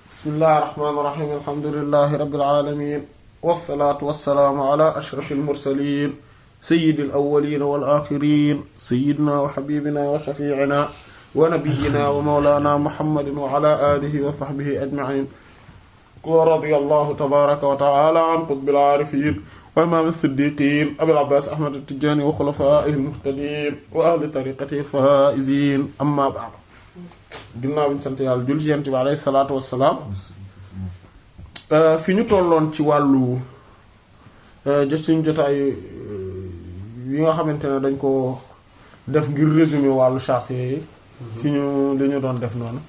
bismillahi rahmaani rahiim alhamdulillahi rabbil aalamiin wassalaatu wassalaamu ala ashrafil mursaliin sayyidil awwaliina wal aaxiriin sayyidinaa wa habiibinaa wa shafiicinaa wa nabiyyinaa wa mawlaanaa muhammadin wa ala aalihi wa sahbihi ajmaciin wa radiyallahu tabaaraka wa ta'aalaa an qutbil aarifiin wa imaam siddiqiin abil abbaas ahmad at-tijaani wa xulafaa'ihil muhtadiin wa ahli tariiqatihil faa'iziin ammaa ba'd ginnaaw bi ñu sant yàlla julli ci yonent bi alayhi salaatu wassalaam fi ñu tolloon ci wàllu jot suñu jotaay yi nga xamante ne dañ ko def ngir résumé wàllu charte yi fi ñu li ñu doon def noonu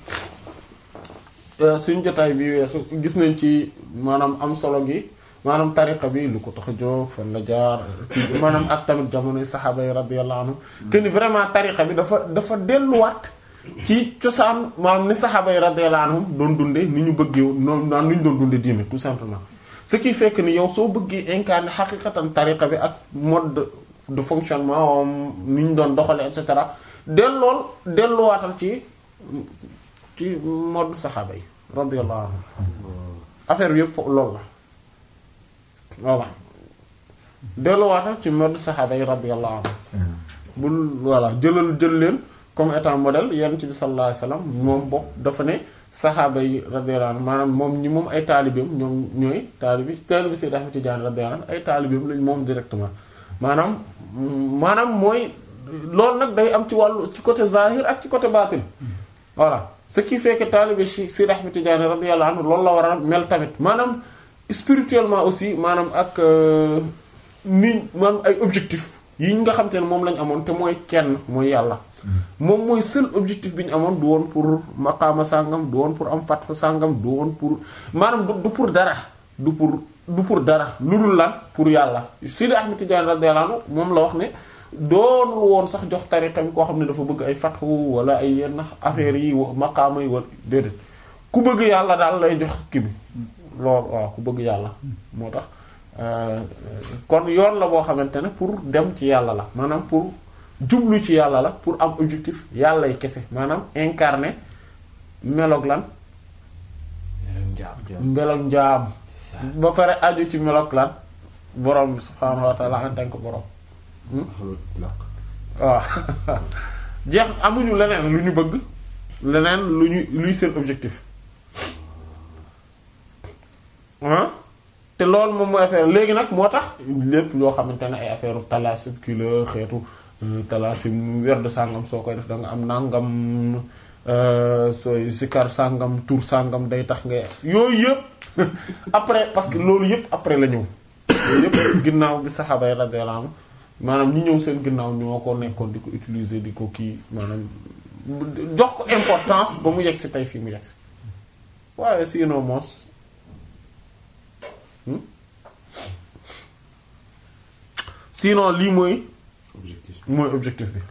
suñu jotaay bi weesu gis nañ ci maanaam am solo gi maanaam tariqa bi lu ko tax a jóg fan la jaar maanaam ak tamit jamonoy saxaaba yi radiyallahu anhum que ni vraiment tariqa bi dafa dafa delluwaat ci cosaan maanaam ni saxaaba yi radiyallahu anhum doon dundee ni ñu bëggee noonu naan ni ñu doon dundee diine tout simplement ce qui fait que ni yow soo bëggee incarner xaqiqatan tariqa bi ak mode de fonctionnement ni ñu doon doxalee et cetera dellool delluwaatal ci ci mode saxaaba yi radiyallahu anhum affaire bi yëpp foofu loolu la voilà delluwaatal ci mode saxaaba yi radiyallahu anhum bul voilà jëlal jël leen comme étant modèle yonent bi sallallahu alayhi wasallam moom bokk dafa ne saxaaba yi radiyallahu anhum maanaam moom ñi moom ay taalibeem ñoom ñooy taalibi taalibi Sayyid Ahmad Tidiane radiyallahu anhu ay taalibeem lañ moom directement maanaam maanaam mooy loolu nag day am ci wàllu ci côté zahir ak ci côté baatin voilà ce qui fait que taalibi Sayyid Ahmad Tidiane radiyallahu anhu loolu la war a mel tamit maanaam spirituellement aussi maanaam ak ni maanaam ay objectif yi nga xam te ne moom lañ amoon te mooy kenn mooy yàlla moom mooy seul objectif bi ñu amoon du woon pour maqaama sàngam du woon pour am fatfa sàngam du woon pour maanaam du pour dara du pour du pour dara lu dul lan pour yàlla Sidi Ahmed Tidiane radiyallahu anhu moom la wax ne doonul woon sax jox tariqa bi koo xam ne dafa bëgg ay fatxu wala ay yenn affaires yi maqaama yi wala déedéet ku bëgg yàlla daal lay jox kii bi loolu waaw ku bëgg yàlla moo tax kon yoon la boo xamante ne pour dem ci yàlla la maanaam pour jublu ci yàlla la pour am objectif yàlla y kese maanaam incarner meloog lan meloog njaam ba pare aju ci meloog lan borom bi subhaanahu wa ta'ala en tant que borom waaw jeex amuñu leneen lu ñu bëgg leneen lu ñu luy seen objectif te loolu moom mooy affaire léegi nag moo tax lépp loo xamante ne ay affaire talaasib ki la xeetu talaasib werd sàngam soo koy def da nga am nàngam sooy sikar sàngam tur sàngam day tax nga yooyu yëpp après parce que loolu yëpp après la ñëw yooyu yëpp ginnaaw bi saxaaba yi radiyallahu anhum maanaam ñi ñëw seen ginnaaw ñoo ko nekkoon di ko utiliser di ko kii maanaam jox ko importance ba mu yegg si tey fii mu yegg si waaye sinon moos sinon lii mooy objectif mooy objectif bi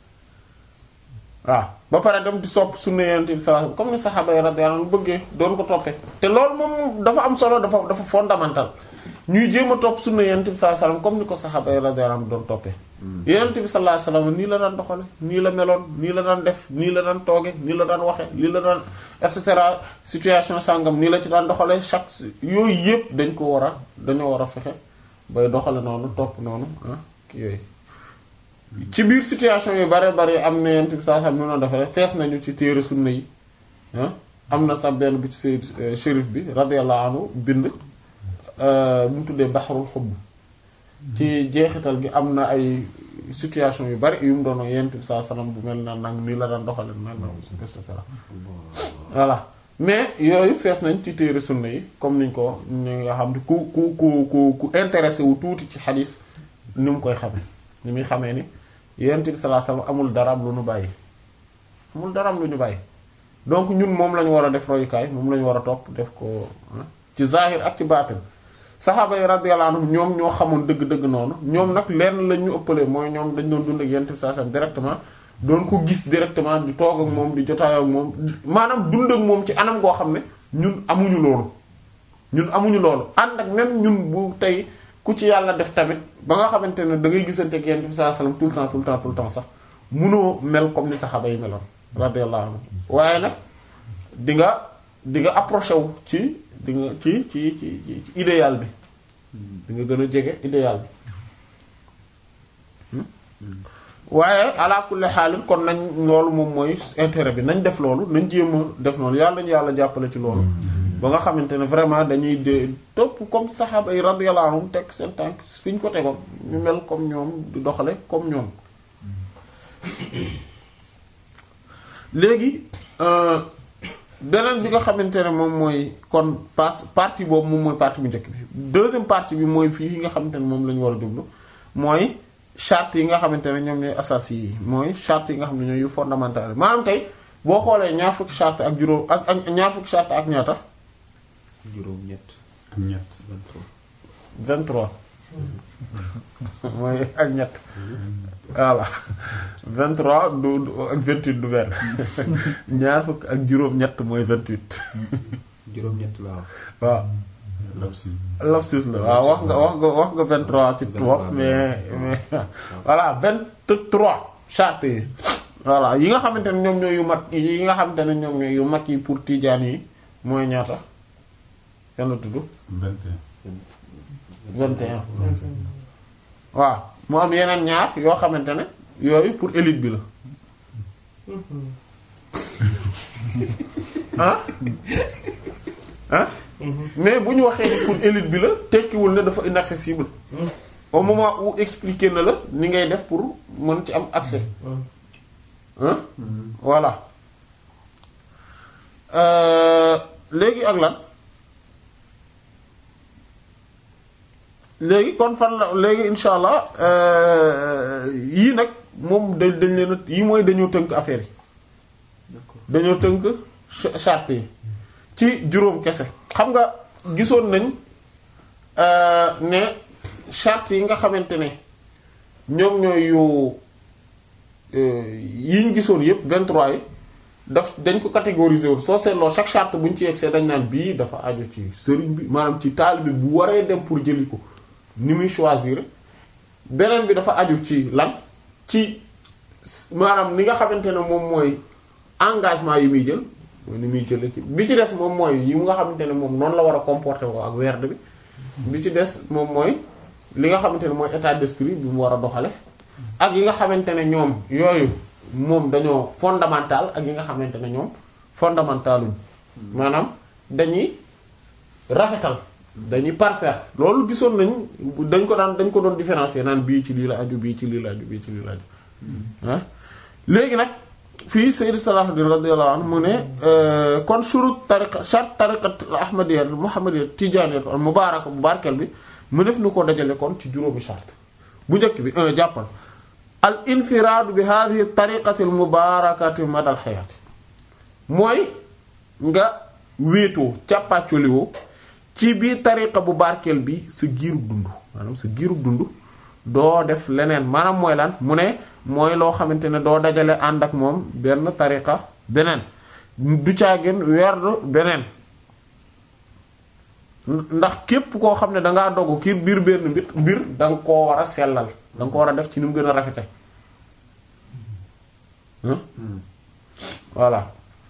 waaw ba pare dem di sopp sunna yonent bi sallallahu alayhi wasallam comme ni saxaaba yi radiyallahu anhum bëggee doon ko toppee te loolu moom dafa am solo dafa dafa fondamental ñuy jéem a topp sunna yonent bi sallallahu alayhi wasallam comme ni ko saxaaba yi radiyallahu anhum doon toppee yonent bi sallallahu alayhi wasallam nii la daan doxale nii la meloon nii la daan def nii la daan tooge nii la daan waxe nii la daan et cetera situation sàngam nii la ci daan doxale chaque yooyu yëpp dañ ko war a dañoo war a fexe bay doxale noonu topp noonu ah yooyu ci biir situation yu bare bare am na yent bi saa xam noonu dafa fees nañu ci téere sunna yi ah am na sax benn bu ci sayyid shérif bi radiyallahu anhu bind bu mu tuddee baxarul xubb ci jeexital gi am na ay situation yu bari yu mu doon yent bi saa salaam bu mel na nag nii la daan doxale nag et cetera voilà mais yooyu fees nañ ci téere sunna yi comme niñ ko ñu nga xam ne ku ku ku ku ku intéressé wu tuuti ci xadis ni mu koy xame ni muy xamee ni yonent bi sallallahu alayhi wasallam amul daraam lu ñu bàyyi amul daraam lu ñu bàyyi donc ñun moom lañu war a def royukaay moom lañu war a topp def ko ci zahir ak ci baatin saxaaba yi radiyallahu anhum ñoom ñoo xamoon dëgg-dëgg noonu ñoom nag lenn lañ ñu ëppalee mooy ñoom dañ doon dund ak yonent bi sallallahu alayhi wasallam directement doon ko gis directement di toog ak moom di jotaayoo ak moom maanaam dund ak moom ci anam goo xam ne ñun amuñu loolu ñun amuñu loolu ànd ak même ñun bu tey ku ci yàlla def tamit ba nga xamante ne da ngay gisante ak yonent bi sallallahu alayhi wasallam tout le temps tout le temps tout le temps sax munoo mel comme ni saxaaba yi meloon radiyallahu anhu waaye nag di nga di nga approché wu ci di nga ci ci ci ci idéal bi di nga gën a jege idéal bi waaye ala kulli xaalin kon nañ loolu moom mooy intérêt bi nañ def loolu nañ jéem a def noonu yàlla ñu yàlla jàppale ci loolu ba nga xamante ne vraiment dañuy de topp comme saxaaba yi radiyallahu anhum teg seen tànk fi ñu ko tegoon ñu mel comme ñoom di doxale comme ñoom léegi beneen bi nga xamante ne moom mooy kon pas partie boobu moom mooy partie bu njëkk bi deuxième partie bi mooy fii nga xamante ne moom la ñu war a jublu mooy charte yi nga xamante ne ñoom ñooy asas yi mooy charte yi nga xam ne ñooy yu fondamental maanaam tey boo xoolee ñaar fukki charte ak juróom ak ak ñaar fukki charte ak ñaata juróom ñett ak ñett 23 mooy ak ñett voilà 23 du du ak 28 du benn ñaar fukk ak juróom ñett mooy 28 juróom ñett laa wax waaw lapsi lapsus la waaw wax nga wax nga wax nga 23 ci tubaab mais mais voilà 23 charte yi voilà yi nga xamante ne ñoom ñooy yu mat yi nga xamante ne ñoom ñooy yu mat yi pour tijaan yi mooy ñaata yan la tudd 21 21 waaw mu am yeneen ñaar yoo xamante ne yooyu pour élite bi la ah ah mais bu ñu waxee ni pour élite bi la tekkiwul ne dafa inaccessible au moment où expliquer na la ni ngay def pour mën ci am accès hein voilà Euh, léegi ak lan léegi kon fan la léegi insha allah euh, yii nag moom dañ dañ leen a yii mooy dañoo tënk affaire yi d'accord dañoo tënk ch- charte yi ci juróom kese xam nga gisoon nañ euh, ne charte yi nga xamante ne ñoom ñooy yu yi ñu gisoon yépp 23 yi daf dañ ko catégoriser woon soo seetloo chaque charte bu ñu ci yegsee dañ naan bii dafa aju ci sëriñ bi maanaam ci taalibe bu waree dem pour jëli ko ni muy choisir beneen bi dafa aju ci lan ci maanaam ni nga xamante ne moom mooy engagement yi muy jël mooy ni muy jëlee ci bi ci des moom mooy yi nga xamante ne moom noonu la war a comporter woo ak werd bi bi ci des moom mooy li nga xamante ne mooy état d'esprit bi mu war a doxale ak yi nga xamante ne ñoom yooyu moom dañoo fondamental ak yi nga xamante ne ñoom fondamentaluñ maanaam dañuy rafetal dañuy parfaire loolu gisoon nañ dañ ko daan dañ ko doon différencier naan bii ci lii la aju bii ci lii la aju bii ci lii la aju ah léegi nag fii Sayyid Salahuddin radiyallahu anhu mu ne kon shurut tariqa shart tariqat ahmadiyya muhammadiyya tijaniyya al mubaaraka bu barkeel bi mu def nu ko dajale kon ci juróomi shart bu njëkk bi un jàppal al infiraadu bi hadhihi tariqati al mubaarakati madal xayaati mooy nga wéetoo càppaacoliwoo ci biir tariqa bu barkeel bi sa giirug dund maanaam sa giirug dund doo def leneen maanaam mooy lan mu ne mooy loo xamante ne doo dajale ànd ak moom benn tariqa beneen du caagin werd beneen ndax képp koo xam ne dangaa dogu kii biir benn mbir mbir da nga koo war a sellal da nga ko war a def ci ni mu gën a rafete voilà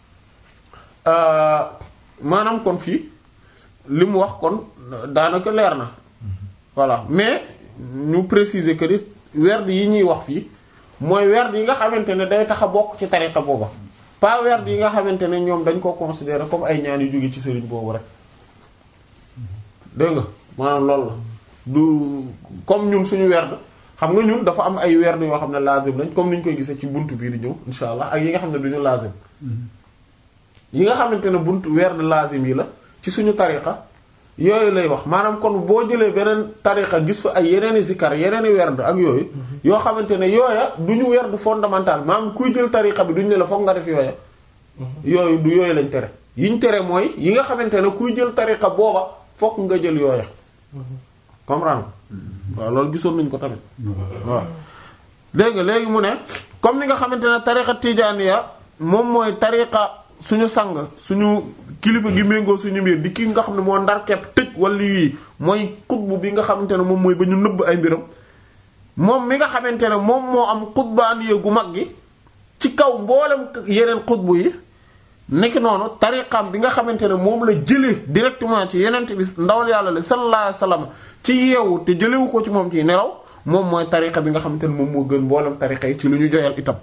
maanaam kon fii li mu wax kon daanaka leer na voilà mais ñu préciser que ni werd yi ñuy wax fii mooy werd yi nga xamante ne day tax a bokk ci tariqa booba pas werd yi nga xamante ne ñoom dañ ko considérer comme ay ñaan yu jóge ci sëriñ boobu rek dégg nga maanaam loolu la du comme ñun suñu werd xam nga ñun dafa am ay werd yoo xam ne lazim lañ comme ni ñu koy gisee ci buntu bii di ñëw insha allah ak yi nga xam ne duñu lazim yi nga xamante ne buntu werd lazim yi la ci suñu tariqa yooyu lay wax maanaam kon boo jëlee beneen tariqa gis fa ay yeneeni zikar yeneeni werd ak yooyu yoo xamante ne yooya du ñu werd fondamental maanaam kuy jël tariqa bi duñu ne la foog nga def yooya yooyu du yooyu lañ tere yiñ tere mooy yi nga xamante ne kuy jël tariqa booba fokk nga jël yooya comprendre waaw loolu gisoon nañ ko tamit waaw léegi léegi mu ne comme ni nga xamante ne tariqa tijaaniya moom mooy tariqa suñu sang suñu kilifa gi méngoo suñu mbir di kii nga xam ne moo ndar kepp tëj wala yii mooy xutbu bi nga xamante ne moom mooy ba ñu nëbb ay mbiram moom mi nga xamante ne moom moo am xutbaaniya gu mag gi ci kaw mboolem yeneen xutbu yi nekk noonu tariqaam bi nga xamante ne moom la jëlee directement ci yenent bi ndawal yàlla la sallallahu alayhi wasallam ci yeewu te jëlewu ko ci moom ci nelaw moom mooy tariqa bi nga xamante ne moom moo gën mboolem tariqa yi ci lu ñu joyal itam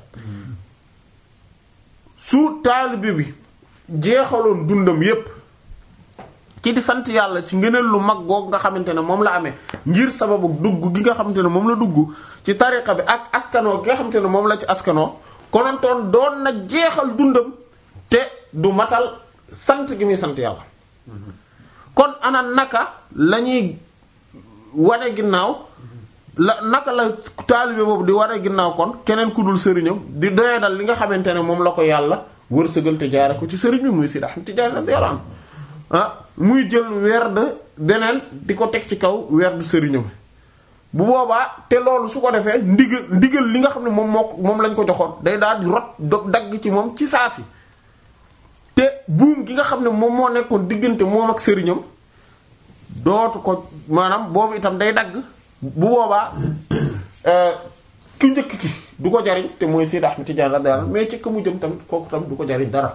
su taalibe bi jeexaloon dundam yépp ci di sant yàlla ci ngëneel lu mag goog nga xamante ne moom la amee ngir sababu dugg gi nga xamante ne moom la dugg ci tariqa bi ak askanoo gi nga xamante ne moom la ci askanoo konontoon doon na jeexal dundam te du matal sant gi muy sant yàlla kon ana naka la ñuy wane ginnaaw la naka la taalibe boobu di wane ginnaaw kon keneen ku dul sëriñam di doyadal li nga xamante ne moom la ko yàlla wërsëgal te jaare ko ci sëriñ bi muy Seydi Ahmad Tijaan radiyallahu anhu ah muy jël werd beneen di ko teg ci kaw werd sëriñam bu boobaa te loolu su ko defee ndigal ndigal li nga xam ne moom moo moom lañ ko joxoon day daal di rot do dagg ci moom ci saa si te buum gi nga xam ne moom moo nekkoon diggante moom ak sëriñam dootu ko maanaam boobu itam day dagg bu boobaa ki njëkk ki du ko jariñ te mooy Seydi Ahmad Tijaan radiyallahu anhu mais ci ka mu jëm tamit kooku tamit du ko jariñ dara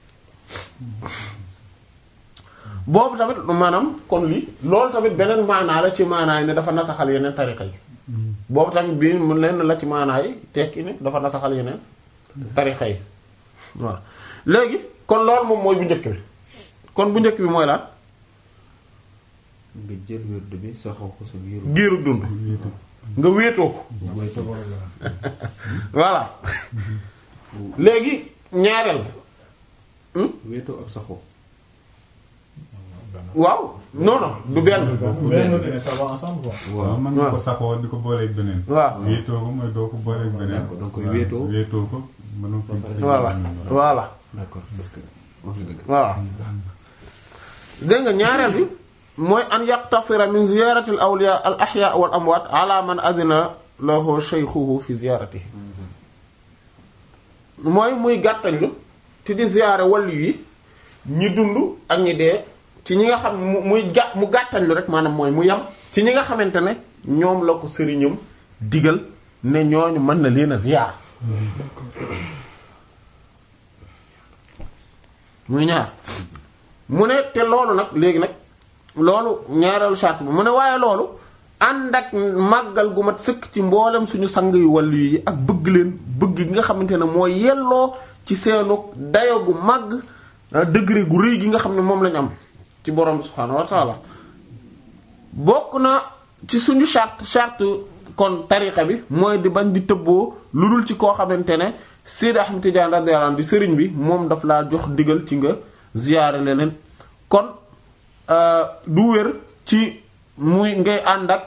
boobu tamit maanaam kon lii loolu tamit beneen maanaa la ci maanaa yi ne dafa nasaxal yeneen tariqa yi boobu tamit bii mu lenn la ci maanaa yi tekki ne dafa nasaxal yeneen tariqa yi waaw léegi kon loolu moom mooy bu njëkk bi kon bu njëkk bi mooy lan nga jël wérdu bi saxoo ko sa biiru. giiru dund nga wéetoo ko voilà léegi ñaareel bi wéetoo ak saxoo. waaw non non du benn benn bi ça va ensemble quoi. waaw mën nga ko saxoo di ko booleeg beneen. waaw wéetoo ko mooy doo ko booleeg beneen. d'accord donc koy wéetoo. wéetoo ko mënoo ko. voilà voilà d'accord parce que wax nga dëgg. voilà dégg nga ñaareel bi mooy an yaqtasira min ziyarati al awliya al ahya wal amwat ala man adina lahu shaykhuhu fi ziyaratihi mooy muy gàttañlu te di ziyaare wàllu yi ñi dund ak ñi dee ci ñi nga xam mu muy gà mu gàttañlu rek maanaam mooy mu yam ci ñi nga xamante ne ñoom la ko sëriñam digal ne ñooñu mën na leen a ziyaar muy ñaar mu ne te loolu nag léegi nag loolu ñaareelu charte bi mu ne waaye loolu ànd ak màggal gu mat sëkk ci mboolem suñu sang yu wàllu yi ak bëgg leen bëgg gi nga xamante ne mooy yelloo ci seenu dayo gu màgg degré gu rëy gi nga xam ne moom lañu am ci borom subhaanahu wa taala bokk na ci suñu charte charte kon tariqa bi mooy di bañ di tëbboo lu dul ci koo xamante ne Seydi Ahmad Tijaan radiyallahu anhu di sëriñ bi moom daf laa jox digal ci nga ziyaare leneen kon du wér ci muy ngay ànd ak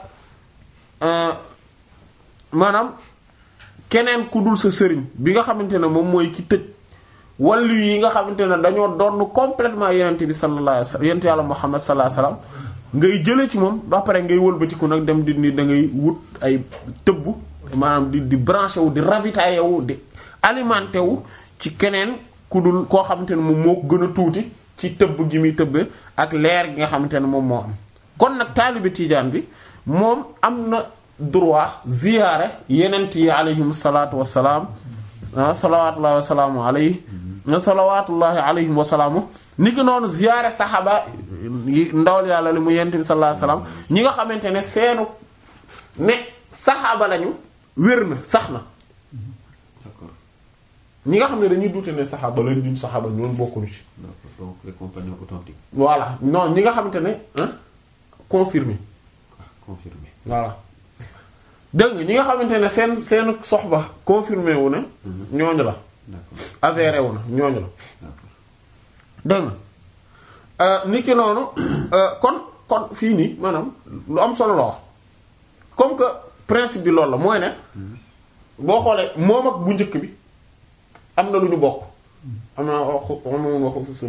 maanaam keneen ku dul sa sëriñ bi nga xamante ne moom mooy ki tëj wàllu yi nga xamante ne dañoo doon complètement yenent bi sallallahu alayhi wasallam yenent yàlla Muhammad sallallahu alayhi wasallam ngay jële ci moom ba pare ngay wëlbatiku nag dem di ni da ngay wut ay tëbb maanaam di di branché wu di ravitaillé wu di alimenté wu ci keneen ku dul koo xamante ne moom moo ko gën a tuuti ci tëbb gi muy tëbbe ak leer gi nga xamante ne moom moo am kon nag taalibe tiijaan bi moom am na droit ziyaare yenent yi alayhim salaatu wassalaam salawaatullahi wasalaamu alayhi salawaatullahi alayhim wasalaamu ni ki noonu ziyaare saxaaba yi ndawal yàlla li mu yenent bi sallallahu alayhi wasallam ñi nga xamante ne seenu ne saxaaba lañu wér na sax na d'accord ñi nga xam ne dañuy duute ne saxaaba lañ duñ saxaaba ñoon bokkuñu ci d'accord donc les compagnons authentiques. voilà non ñi nga xamante ne ah confirmé ah confirmé. voilà dégg nga ñi nga xamante ne seen seen soxba confirmé wu na ñooñu la d'accord avéré wu na ñooñu la d'accord dégg nga nit ki noonu kon kon fii nii maanaam lu am solo la wax comme que principe bi loolu la mooy ne boo xoolee moom ak bu njëkk bi am na lu ñu bokk am na waxu moom waxu susun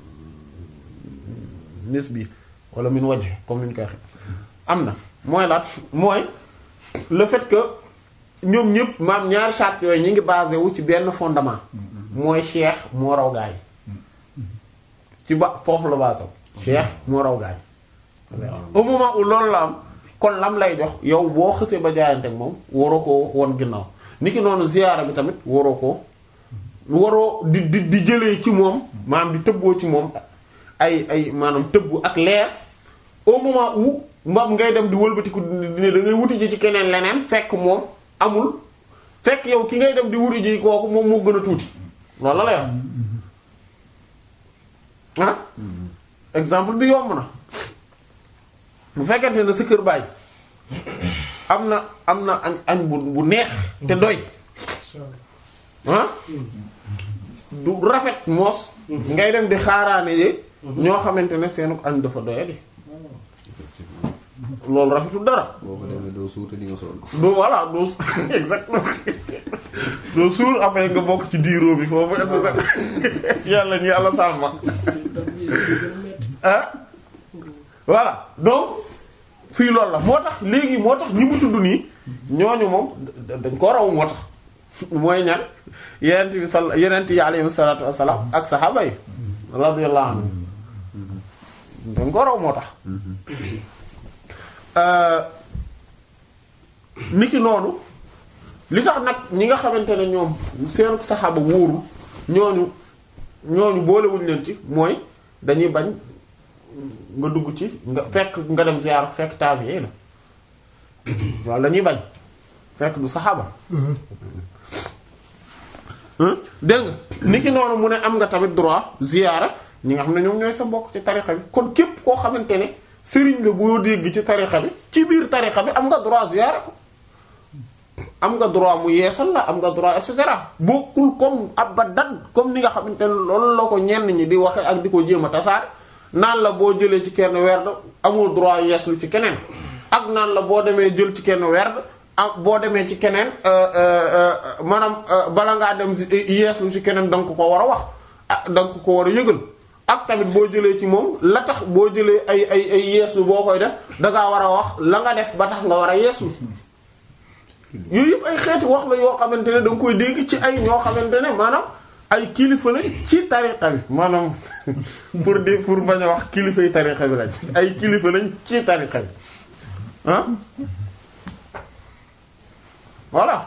nis bi wala min waj comme ni ñu koy waxee am na mooy laat mooy le fait que ñoom ñëpp maam ñaari charte yooyu ñi ngi basé wu ci benn fondement mooy cheikh moo raw gaay ci ba foofu la basé wu cheikh moo raw gaay au moment où loolu la am kon lam lay jox yow boo xësee ba jaayante ak moom waroo ko won ginnaaw niki noonu ziyaara bi tamit waroo ko waroo di di di jëlee ci moom maanaam di tëbboo ci moom ay ay maanaam tëbb ak leer au moment où mbam ngay dem di wëlbatiku di ne da ngay wuti ji ci keneen leneen fekk moom amul fekk yow ki ngay dem di wuti ji kooku moom moo gën a tuuti loolu la lay wax ah exemple bi yomb na bu fekkente ne sa kër baay am na am na añ añ bu bu neex te doy ah du rafet moos ngay dem di xaaraane yi ñoo xamante ne seenu añ dafa doyadi loolu rafetul dara boo ko demee doo suute di nga sonn. doo voilà doo exactement doo suur après nga bokk ci diiroo bi foofu et cetera yàlla ñu yàlla sàmm ah voilà donc fii loolu la moo tax léegi moo tax ñi mu tudd nii ñooñu moom da- dañ ko raw moo tax mooy ñan yenent bi sal yenent yi alayhi salaatu wassalaam ak saxaaba yi radiyallahu anhum dañ ko raw moo tax niki noonu li tax nag ñi nga xamante ne ñoom seen saxaaba wóoru ñooñu ñooñu boolewuñ leen ci mooy dañuy bañ nga dugg ci nga fekk nga dem ziyaar fekk tabi'i la waaw la ñuy bañ fekk du saxaaba dégg nga niki noonu mu ne am nga tamit droit ziyaara ñi nga xam ne ñoom ñooy sa mbokk ci tarixa bi kon képp koo xamante ne sëriñ la boo dégg ci tarixa bi ci biir tarixa bi am nga droit ziyaara ko am nga droit mu yeesal la am nga droit et cetera bokkul comme abadan comme ni nga xamante ne loolu la ko ñenn ñi di waxe ak di ko jéem a tasaar naan la boo jëlee ci kenn werd amul droit yeeslu ci keneen ak naan la boo demee jël ci kenn werd ak boo demee ci keneen maanaam bala ngaa dem yeeslu ci keneen da nga ko ko war a wax ah da nga ko ko war a yëgal ak tamit boo jëlee ci moom la tax boo jëlee ay ay ay yeeslu boo koy def dangaa war a wax la nga def ba tax nga war a yeeslu yooyu yëpp ay xeeti wax la yoo xamante ne da nga koy dégg ci ay ñoo xamante ne maanaam ay kilifa lañ ci tariqa bi maanaam pour di pour bañ a wax kilifa yi tariqa bi lañ ay kilifa lañ ci tariqa bi ah voilà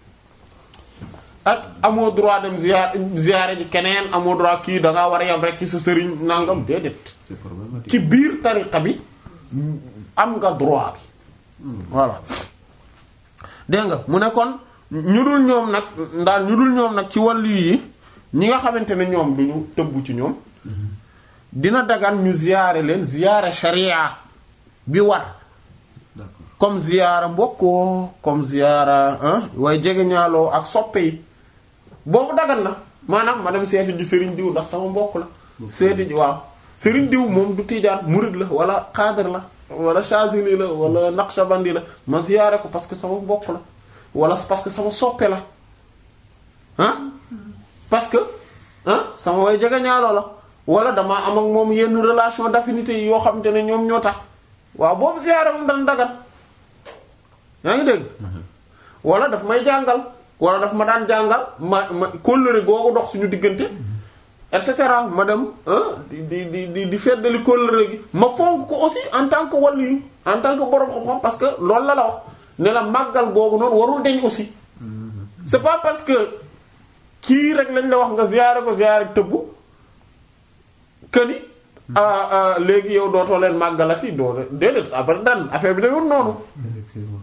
ak amoo droit dem ziar ziare ji keneen amoo droit kii da ngaa war a yam rek ci sa sëriñ nangam déedéet c'est problématique. ci biir tariqa bi am nga droit bi voilà dégg nga mu ne kon ñu dul ñoom nag ndaal ñu dul ñoom nag ci wàllu yi ñi nga xamante ne ñoom duñu tëbbu ci ñoom dina dagan ñu ziyaare leen ziyaare sharia bi war d'accord comme ziyaara mbokkoo comme ziyaara ah waaye jege ñaaloo ak soppe yi boobu dagan na maanaam ma dem seeti ji sëriñ diw ndax sama mbokk la seeti ji waaw sëriñ diw moom du tijaan murid la wala xaadar la wala chazili la wala naqshbandi la ma ziyaare ko parce que sama mbokk la wala parce que sama soppe la ah parce que ah sama way jege ñaaloo la wala damaa am ak moom yenn relation d'affinité yi yoo xamante ne ñoom ñoo tax waaw boobu ziyaare moom dana dagan yaa ngi dégg wala daf may jàngal wala daf ma daan jàngal ma ma kóllëre googu dox suñu diggante et cetera ma dem ah di di di di di feddali kóllëre gi ma fonk ko aussi en tant que waliyu en tant que borom xam-xam parce que loolu la la wax ne la màggal googu noonu warul deñ aussi c'est pas parce que kii rek lañ la wax nga ziyaare ko ziyaare tëbbu que ni ah ah léegi yow dootoo leen màggalati doo déedéet après dan affaire bi dawul noonu effectivement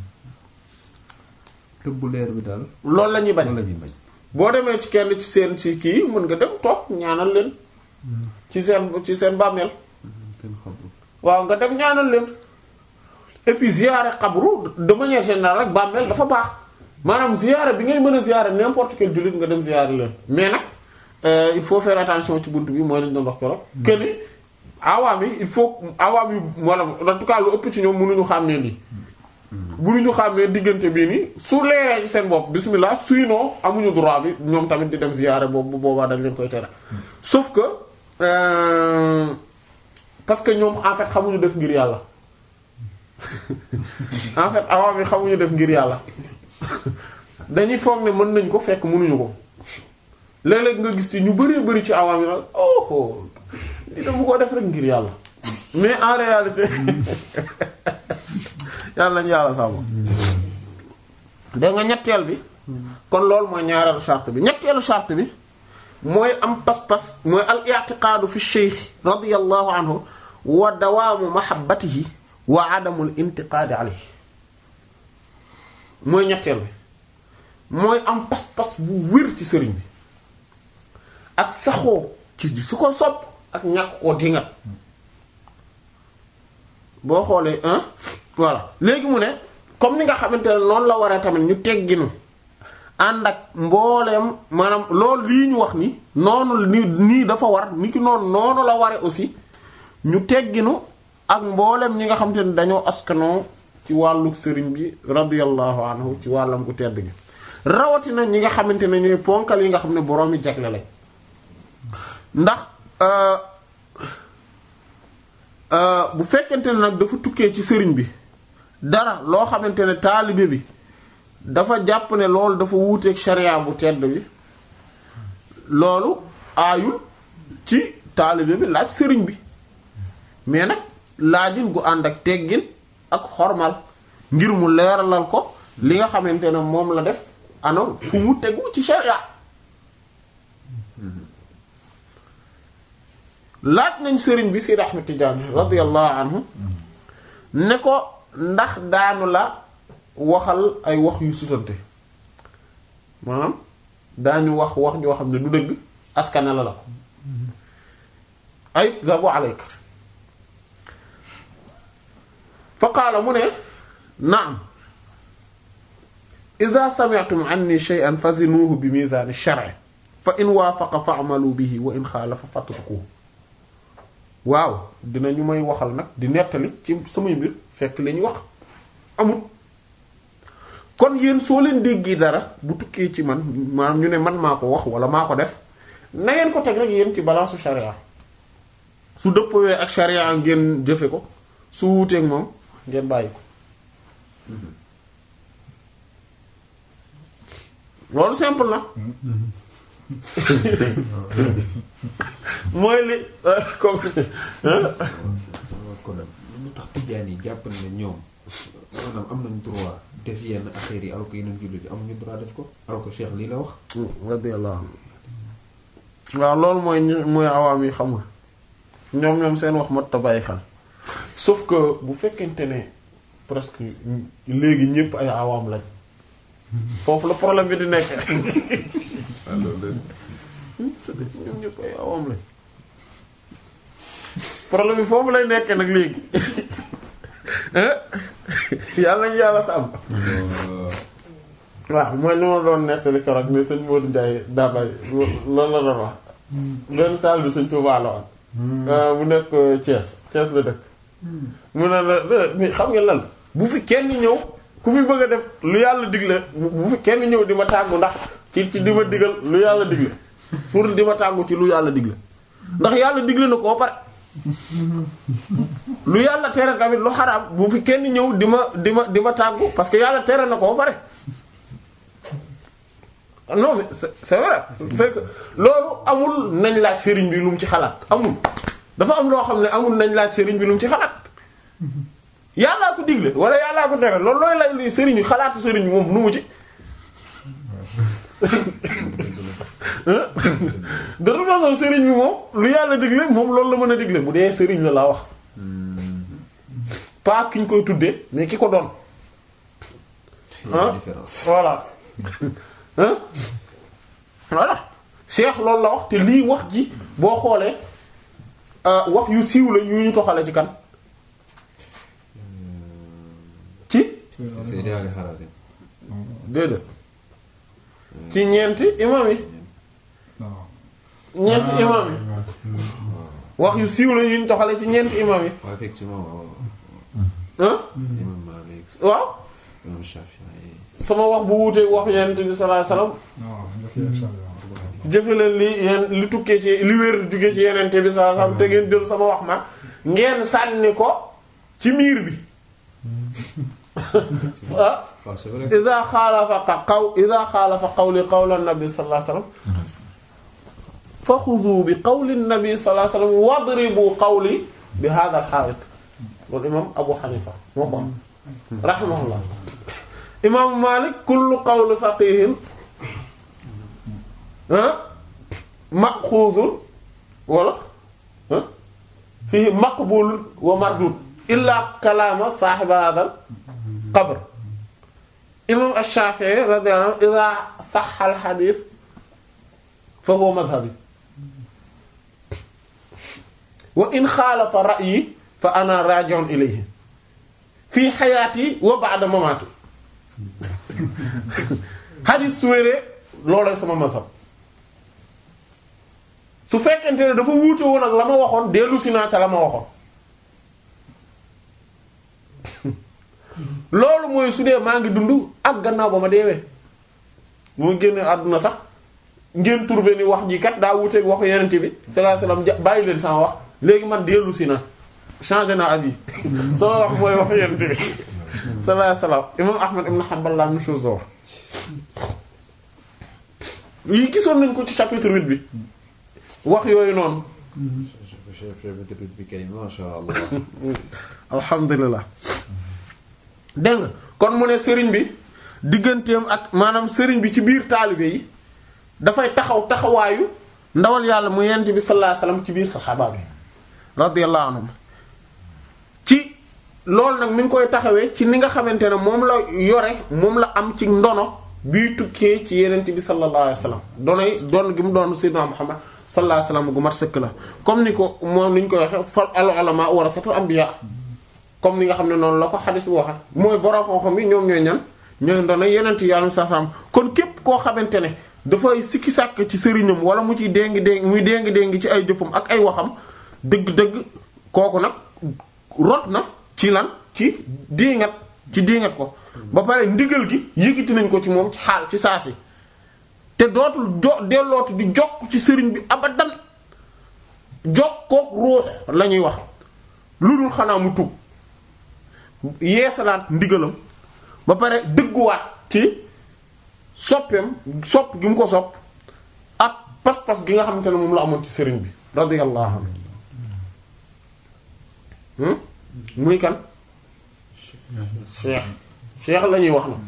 tëbbu leer bi daal loolu la ñuy bañ loolu la ñuy bañ boo demee ci kenn ci seen ci kii mën nga dem toog ñaanal leen ci seen ci seen bàmmeel kenn xamul waaw nga dem ñaanal leen et puis ziyaare xabru de manière générale rek bàmmeel dafa baax maanaam ziyaare bi ngay mën a ziyaare n'importe quel jullit nga dem ziyaare leen mais nag euh, il faut faire attention ci bunt bi mooy lañ doon wax keroog que ni awaam yi il faut awaam yi wala en tout cas lu ëpp ci ñoom mënuñu xàmmee lii mënuñu xàmmee diggante bii nii su leeree ci seen bopp bismillah sinon amuñu droit bi ñoom tamit di dem ziyaare boobu bu boobaa dañ leen koy tere sauf que euh, parce que ñoom en fait xamuñu def ngir yàlla en fait awaam yi xamuñu def ngir yàlla dañuy foog ne mën nañ ko fekk mënuñu ko léeg-léeg nga gis ci ñu bari bari ci awaam yi nag oh li dama ko def rek ngir yàlla mais en réalité yàlla nañu yàlla sàmm dégg nga ñetteel bi kon loolu mooy ñaareelu charte bi ñetteelu charte bi mooy am pas-pas mooy al i'tiqaadu fi shaykh radiyallahu anhu wa dawaamu mahabbatihi wa adamul intiqaadi alayhi mooy ñetteel bi mooy am pas-pas bu wér ci sëriñ bi ak saxoo ci su ko sopp ak ñàkk koo dingat boo xoolee hein voilà léegi mu ne comme ni nga xamante ne noonu la waree tamit ñu tegginu ànd ak mbooleem maanaam loolu lii ñu wax ni noonu ni nii dafa war ni ki noonu noonu la ware aussi ñu tegginu ak mbooleem ñi nga xamante ne dañoo askanoo ci wàllu sëriñ bi radiyallahu anhu ci wàllam gu tedd gi rawatina ñi nga xamante ne ñooy ponkal yi nga xam ne boroom yi jagle lañ ndax euh, euh, bu fekkente ne nag dafa tukkee ci sëriñ bi dara loo xamante ne taalibe bi dafa jàpp ne loolu dafa wuuteeg sharia bu tedd bi loolu aayul ci taalibe bi laaj sëriñ bi mais nag laajin gu ànd ak teggin ak xormal ngir mu leeralal ko li nga xamante ne moom la def ano fu mu tegu ci sharia laaj nañ sëriñ bi Seydi Ahmed Tidiane radiyallahu anhu ne ko ndax daanu la waxal ay wax yu sutante maanaam daañu wax wax ñoo xam ne du dëgg askane la la ko ay zabu alayka fa qaala mu ne naam ida sami'tum anni shay'an fazinuhu bi mizan ash-shar'i fa in waafaqa fa'malu bihi wa in xaalafa fatrukuhu waaw dinañu may waxal nag di nettali ci samay mbir fekk li ñu wax amul kon yéen soo leen déggee dara bu tukkee ci man maanaam ñu ne man maa ko wax wala maa ko def na ngeen ko teg rek yéen ci balance su sharia su dëppowee ak sharia ngeen jëfe ko su wuuteeg moom ngeen bàyyi ko loolu simple na mooy li comme kon lu tax tijjaan yi jàpp na ne ñoom maanaam am nañ droit def yenn affaires yi alors que yeneen jullit yi amuñu droit def ko alors que Cheikh lii la wax. radiyallahu anhu waaw loolu mooy ñu mooy awaam yi xamul ñoom ñoom seen wax mat ta bàyyi xel sauf que bu fekkente ne presque léegi ñépp ay awaam lañ foofu la problème bi di nekk ñoom ñépp ay awaam lañ problème bi foofu lay nekkee nag léegi yàlla nañu yàlla sa am waaw mooy li ma doon nettali keroog ne sëñ Modou Ndiaye Dabay loolu la doon wax benn saal bi sëñ Touba la woon mu nekk Thiès Thiès la dëkk mu ne la mais xam nga lan bu fi kenn ñëw ku fi bëgg a def lu yàlla digle bu fi kenn ñëw di ma tàggu ndax ci ci di ma digal lu yàlla digle pour di ma tàggu ci lu yàlla digle ndax yàlla digle na koo pare lu yàlla tere tamit lu xaraam bu fi kenn ñëw di ma di ma di ma tàggu parce que yàlla tere na koo pare non mais c'est c'est vrai c'est que loolu amul nañ laaj sëriñ bi lu mu ci xalaat amul dafa am loo xam ne amul nañ laaj sëriñ bi lu mu ci xalaat yàllaa ko digle wala yàllaa ko tere loolu looy lay luy sëriñ bi xalaatu sëriñ bi moom nu mu ci de toute façon sëriñ bi moom lu yàlla digle moom loolu la mën a digle bu dee sëriñ la laa wax pas ki ñu koy tuddee mais ki ko doon ah différence. voilà hein voilà Cheikh loolu la wax te lii wax ji boo xoolee euh, wax yu siiw la yu ñu toxale ci kan ci c'est daal di xaraase. déedéet ci ñeenti imam yi ñeenti imam yi wax yu siiw la yu ñu toxale ci ñeenti imam yi waaw effectivement waaw. hein imam Malik waaw imam Shafi'i sama wax bu wuutee wax yonent bi sallallahu alayhi wasallam jëfe leen li yeen li tukkee ci li wér jóge ci yenente bi sallallahu alayhi wasallam te ngeen jël sama wax ma ngeen sànni ko ci miir bi ah waaw c'est vrai. ida xaalafa qaw ida xaalafa qawli qawla nabi sallallahu alayhi wasallam fa xudu bi qawli nabi sallallahu alayhi wasallam wadribu qawli bi hadha al ha'it loolu imam Abu Hanifa moo ko am rahimahullah imaamu Malik kullu qawli faqihin ah maxuuzun wala ah fii maqbulun wa mardud illa kalaama saahiba hadal qabr imam ash-Shafi'i radiyallahu anhu idha sahha al-hadith fa huwa madhhabi wa in xaalafa ra'yi fa ana raji'un ilayhi fii hayati wa ba'da mamati hadith su wéree loolooy sama mazhab su fekkente ne dafa wuute woon ak la ma waxoon dellu si naa ca la ma waxoon loolu mooy su dee maa ngi dund ak gannaaw ba ma deewee bu ma génnee àdduna sax ngeen trouvé ni wax ji kat daa wuuteeg waxu yenente bi sallallahu alayhi wasallam ja bàyyi leen sama wax léegi man dellu si na changé na avis sama wax mooy waxu yenente bi sallallahu alayhi wasallam imam Ahmad ibn Hanbal la même chose la wax yi gisoon nañ ko ci chapitre 8 bi wax yooyu noonu chapitre bi kay masha Allah alhamdulilah dégg nga kon mu ne sëriñ bi digganteem ak maanaam sëriñ bi ci biir taalibe yi dafay taxaw taxawaayu ndawal yàlla mu yent bi sallallahu alayhi wasallam ci biir saxaaba bi radiyallahu anhum ci loolu nag mi ngi koy taxawee ci ni nga xamante ne moom la yore moom la am ci ndono bii tukkee ci yenent bi sallallahu alayhi wasallam doonay doon gi mu doon sayyidina Muhammad sallallahu alayhi wasallam gu mat sëkk la comme ni ko moom ni ñu koy waxe fal al ulama warasatul anbiya comme ni nga xam ne noonu la ko xadis bu waxe mooy borom xam-xam yi ñoom ñooy ñan ñooy ndono yenent yàlla sa sam kon képp koo xamante ne dafay sikki sàkk ci sëriñam wala mu ciy déngi déngi muy déngi déngi ci ay jëfam ak ay waxam dëgg-dëgg kooku nag rot na ci lan ci diingat ci diingat ko ba pare ndigal gi yëkkati nañ ko ci moom ci xaal ci saasi te dootul jo dellootu di jokk ci sëriñ bi abadan jokkook ruux la ñuy wax lu dul xanaa mu tub yeesalaat ndigalam ba pare dëgguwaat ci soppeem sopp gi mu ko sopp ak pas-pas gi nga xamante ne moom la amoon ci sëriñ bi radiyallahu anhu muy kan cheikh cheikh la ñuy wax na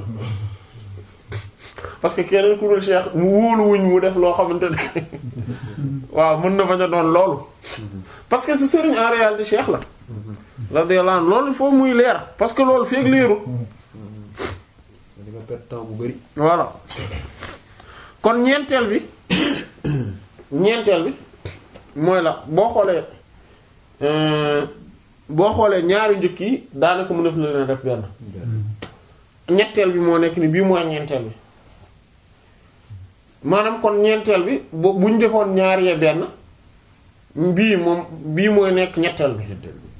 parce que keneen ku dul cheikh mu wóolu wuñ mu def loo xamante ne waaw mën na bañ a doon loolu parce que ce sëriñ en réalité cheikh la radiyallahu anhu loolu foofu muy leer parce que loolu feeg leeru di nga perdre temps bu bari voilà kon ñeenteel bi ñeenteel bi mooy la boo xoolee boo xoolee ñaari njëkk yi daanaka mu def na leen def benn ñetteel bi moo nekk ni bii mooy ñeenteel bi maanaam kon ñeenteel bi bu bu ñu defoon ñaar yee benn bii moom bii mooy nekk ñetteel bi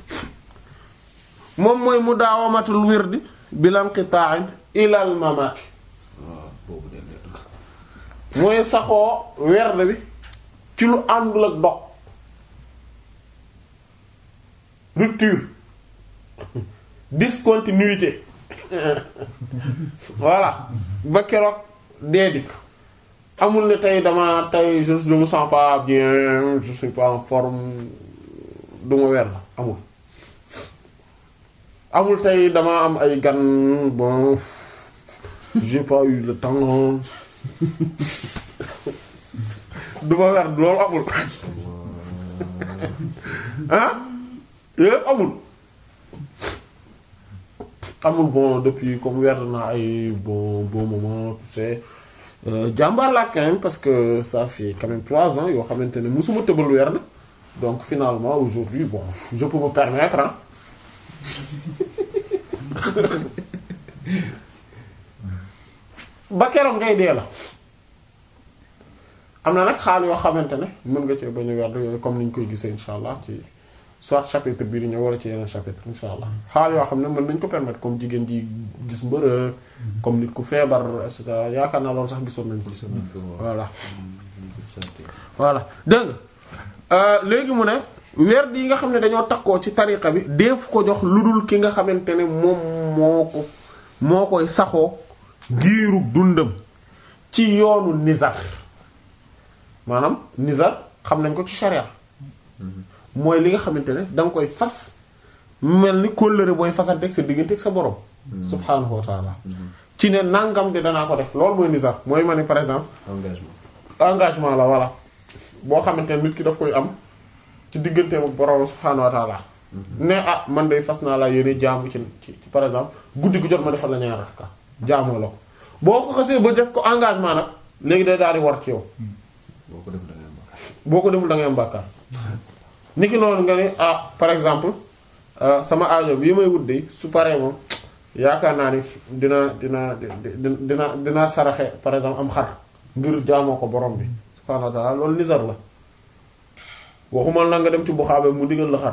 moom mooy mu daawamatul wirdi bilam qita'in ilal mamati waaw boobu de leer na mooy saxoo werd bi ci lu àndul ak dog rupture discontinuité voilà ba keroog dee dikk amul ne tey dama tey je je me sens pas bien je suis pas en forme du ma werd amul amul tey dama am ay gan bon j'ai pas eu le temps du ma werd loolu amul ah yépp amul amul bon depuis comme werd naa ay bon bon moment tu sais euh, jàmbaar laa quand même parce que ça fait quand même trois ans yoo xamante ne musuma tëbal werd donc finalement aujourd'hui bon je peux me permettre hein ba keroog ngay dee la am na nag xaal yoo xamante ne mën nga cee bañ a werd yooyu comme ni ñu koy gisee insha allah ci soit chapitre bii di ñëw wala ci yeneen chapitre insha allah xaal yoo xam ne mën nañ ko permettre comme jigéen ji gis mbërë comme nit ku feebar et cetera yaakaar naa loolu sax gisoon nañ ko gisoon nañ ko waaw. voilà ñu ko sant. voilà dégg nga léegi mu ne werd yi nga xam ne dañoo takkoo ci tariqa bi def ko jox lu dul ki nga xamante ne moom moo ko moo koy saxoo giiru dundam ci yoonu nizar maanaam nizar xam nañ ko ci sharia mooy li nga xamante ne da nga koy fas mel ni kóllëre booy fasante ak sa diggante ak sa borom subhaanahu wa taala ci ne nangam de danaa ko def loolu mooy nizar mooy ma ne par exemple engagement engagement la voilà boo xamante ne nit ki daf koy am ci digganteem ak borom subhaanahu wa taala ne ah man de fas naa laa yéene jaamu ci ci ci par exemple guddi gu jot ma defal la ñaar rakka jaamoo la ko boo ko xasee ba def ko engagement nag léegi day daal di war ci yow boo ko def da ngay am bakkaar boo ko deful da ngay am bàkkaar niki noonu nga ne ah par exemple euh, sama aajo bii may wut de su paree moom yaakaar naa ni dina dina dina dina dina saraxe par exemple am xar ngir jaamoo ko borom bi subhaanahu wa ta'ala loolu nizar la waxumal na nga dem ci buxaabe mu digal la xar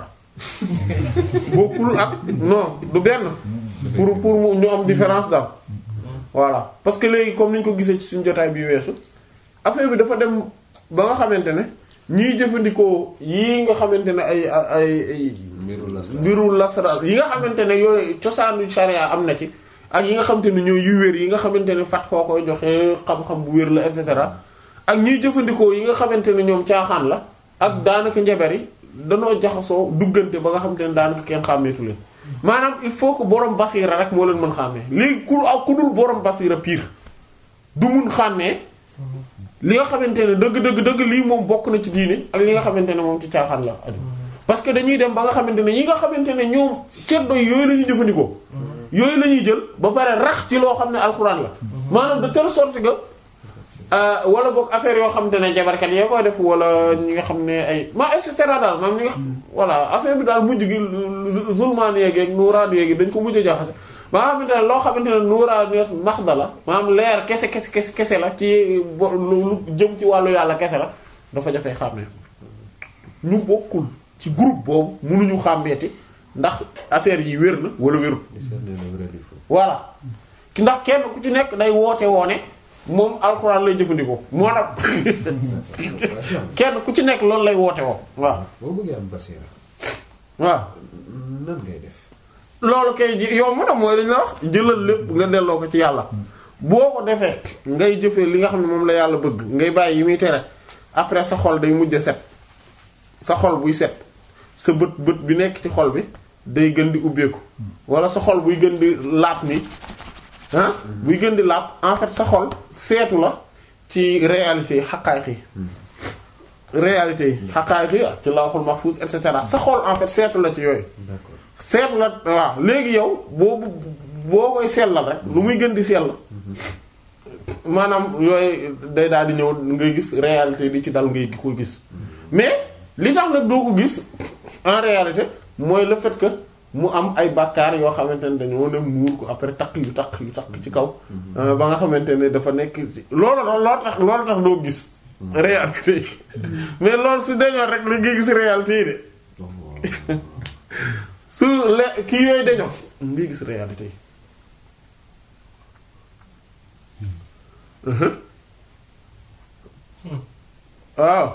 bokkul ak non du benn pour pour mu ñu am différence daal voilà parce que léegi comme ni ñu ko gisee ci suñu jotaay bi weesu affaire bi dafa dem ba nga xamante ne ñiy jëfandikoo yii nga xamante ne ay ay ay mbiru las mbiru lasra yi nga xamante ne yooyu cosaanu sharia am na ci ak yi nga xamante ne ñooy yu wér yi nga xamante ne fat koo koy joxe xam-xam bu wér la et cetera ak ñiy jëfandikoo yi nga xamante ne ñoom caaxaan la ak daanaka njabar yi danoo jaxasoo duggante ba nga xamante ne daanaka kenn xàmmeetu leen maanaam il faut que borom basira rek moo leen mën xàmmee léegi ku ak ku dul borom basira pire du mun xàmmee li nga xamante ne dëgg dëgg dëgg lii moom bokk na ci diine ak li nga xamante ne moom ci caaxaan la aju parce que dañuy dem ba nga xamante ne ñi nga xamante ne ñoom ceddo yooyu la ñuy jëfandikoo yooyu la ñuy jël ba pare rax ci loo xam ne alxuraan la maanaam de telle sorte que euh, wala boog affaire yoo xamante ne jabarkat yee koy def wala ñi nga xam ne ay ma et cetera daal maam ñi nga xam voilà affaire bi daal mujj gi zulmaan yeegi ak nuuraan yeegi dañ ko mujj a jaxase ba nga xamante ne loo xamante ne nuuraan yeeg maxda la maanaam leer kese kese kese kese la ci bo- lu lu jëm ci wàllu yàlla kese la dafa jafee xàmmee ñu bokkul ci groupe boobu mënuñu xàmmeeti ndax affaire yi wér na wala wérul discerner le vrai du faux voilà ki ndax kenn ku ci nekk day woote woone moom alxuraan lay jëfandikoo moo tax kenn ku ci nekk loolu lay woote woo waaw boo bëggee am basira waaw nan ngay def loolu kay ji yow mën a mooy dañ la wax jëlal lépp nga delloo ko ci yàlla boo ko defee ngay jëfee li nga xam ne moom la yàlla bëgg ngay bàyyi yi muy tere après sa xol day mujj a set sa xol buy set sa bët bët bi nekk ci xol bi day gën di ubbeeku wala sa xol buy gën di laab nii ah buy gën di laab en fait sa xol seetu la ci réalité yi xaqaayiq yi réalité yi xaqaayiq yi ci lawhul mahfuz et cetera sa xol en fait seetu la ci yooyu d'accord seetu la waaw léegi yow boobu boo koy sellal rek lu muy gën di sell maanaam yooyu day daal di ñëw ngay gis réalité di ci dal ngay ko gis mais li tax nag doo ko gis en réalité mooy le fait que mu am ay bàkkaar yoo xamante ne dañoo ne muur ko après takk yu takk yu takk ci kaw euh, ba nga xamante ne dafa nekk loolu loolu tax loolu tax doo gis réalité yi mais loolu su dañoo rek la ngay gis réalité yi de donc su le kii yooyu dañoo ngi gis réalité yi Mhm. waaw